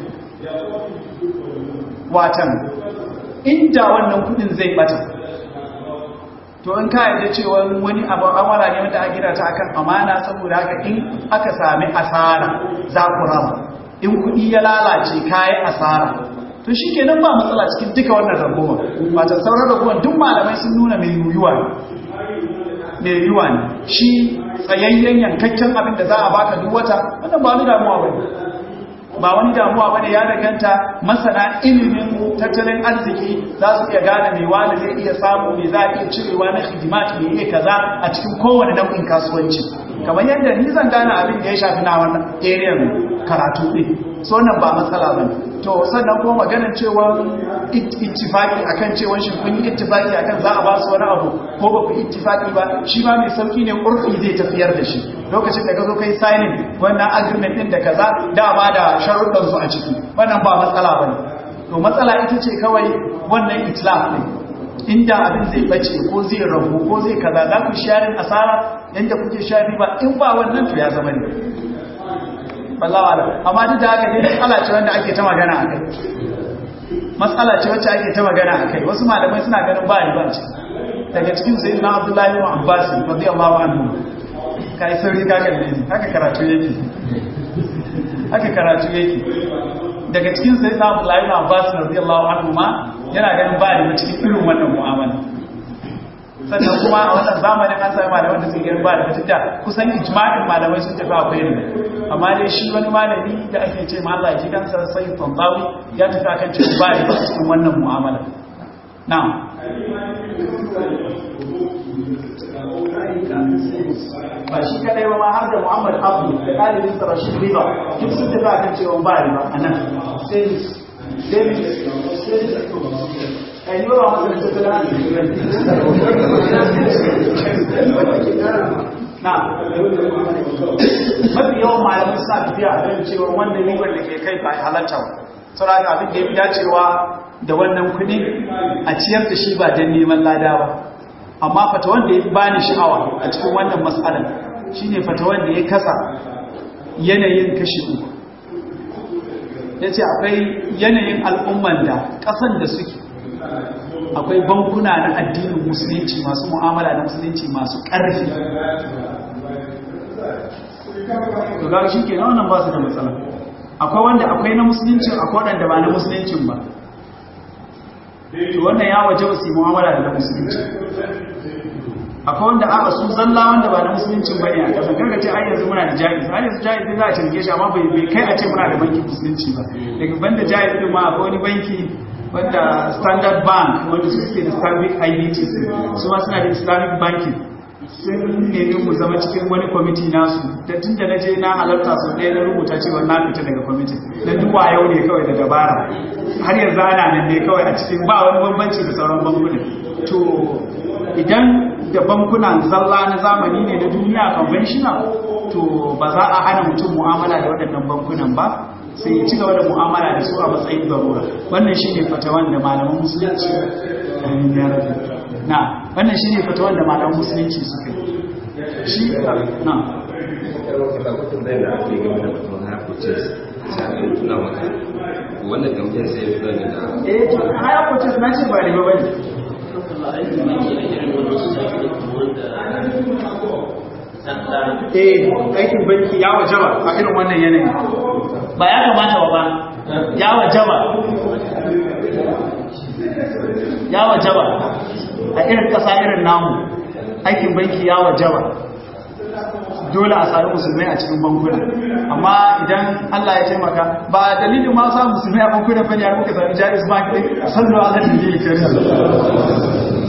watan inda wannan kudin zai bata to in ka yarda cewa wani abu amara ne wanda aka gina ta akan amana saboda haka in aka sami asara za ku rama in kudi ya lalace kayi asara to shikenan ba matsala cikin duka wannan ragowar wata sauran ragowar duk malamai sun nuna mai yuyuwa ne mai yiwuwa ne shi tsayayyen yankakken abin da za a baka duk wata wannan ba wani damuwa ba ba wani damuwa ba ne ya danganta masana ilimin tattalin arziki za su iya gane mai wani zai iya samu mai za a iya cirewa na hidimat mai iya kaza a cikin kowane nau'in kasuwanci kamar yadda ni zan gane abin da ya shafi na wannan area karatu ɗin so nan ba matsala ba to sannan kuma maganar cewa ittifaki akan cewa shi kun yi ittifaki akan za a ba su wani abu ko ba ku ittifaki ba shi ma mai sauki ne urfi zai tafiyar da shi lokacin da ka zo kai signing wannan agreement din da kaza da ba da sharuɗan su a ciki wannan ba matsala bane to matsala ita ce kawai wannan itlaf ne inda abin zai bace ko zai rabu ko zai kaza za ku sharing asara yanda kuke shari ba in ba wannan to ya zama ne wallahi wala amma duk da haka ne matsala ce wanda ake ta magana a kai matsala ce wacce ake ta magana a kai wasu malamai suna ganin ba riba ce daga cikin sai na abdullahi wa abbas radiyallahu anhu kai sauri ka kalle ni haka karatu yake haka karatu yake daga cikin sai na abdullahi wa abbas radiyallahu anhu ma yana ganin ba riba cikin irin wannan mu'amala sannan kuma a wannan zamanin an sami malaman da suke ganin ba da mutunta kusan ijma'in malamai sun tafi akwai ne amma dai shi wani malami da ake ce ma Allah ya ji kansa sai tantawi ya tafi akan cewa ba da cikin wannan mu'amala na'am ba shi kadai ba ma har da Muhammad Abdu da ɗalibin sa Rashid Riba duk sun tafi akan cewa ba riba a nan sai David ai yi ba masu da na mafi yawan malamin suna tafiya a kan cewa wannan ribar da ke kai ba halatta ba saboda abin da ya fi dacewa da wannan kuɗi a ciyar da shi ba don neman lada ba amma fata wanda ya bani sha'awa a cikin wannan matsalar shine fata wanda ya kasa yanayin kashi uku ya ce akwai yanayin al'umman da ƙasan da suke akwai bankuna na addinin musulunci masu mu'amala na musulunci masu ƙarfi to ga shi ke wannan ba su da matsala akwai wanda akwai na musulunci akwai waɗanda ba na musuluncin ba to wannan ya waje ba su yi mu'amala da na musulunci akwai wanda aka su zalla wanda ba na musuluncin bane a kasan kaga ce ai yanzu muna da jaiz ai yanzu jaiz za a cirge shi amma bai bai kai a ce muna da bankin musulunci ba daga banda jaiz din ma akwai wani banki wanda standard bank wanda suke da islamic IBTC su ma suna da islamic banking sun nemi mu zama cikin wani kwamiti nasu da tun da na je na halarta sau ɗaya na rubuta cewa na fita daga kwamiti na duwa yau ne kawai da dabara har yanzu ana nan ne kawai a cikin ba wani bambanci da sauran bankuna to idan da bankunan zalla na zamani ne na duniya conventional to ba za a hana mutum mu'amala da waɗannan bankunan ba sai ya ci gaba da mu'amala da su a matsayin garura wannan shi ne fatawan da malaman musulunci na wannan shi ne fatawan da malaman musulunci suka yi shi na wannan gamjen sai ya fi da eh to haya purchase na ce ba riba bane eh aikin banki ya wajaba a irin wannan yanayi ba ya kamata ba ya wajaba ya wajaba a irin kasa irin namu aikin banki ya wajaba dole a sami musulmai a cikin bankuna amma idan Allah ya taimaka ba dalilin ma samun musulmai a bankuna bane har muka sami jaiz bank din sallu ala nabi karim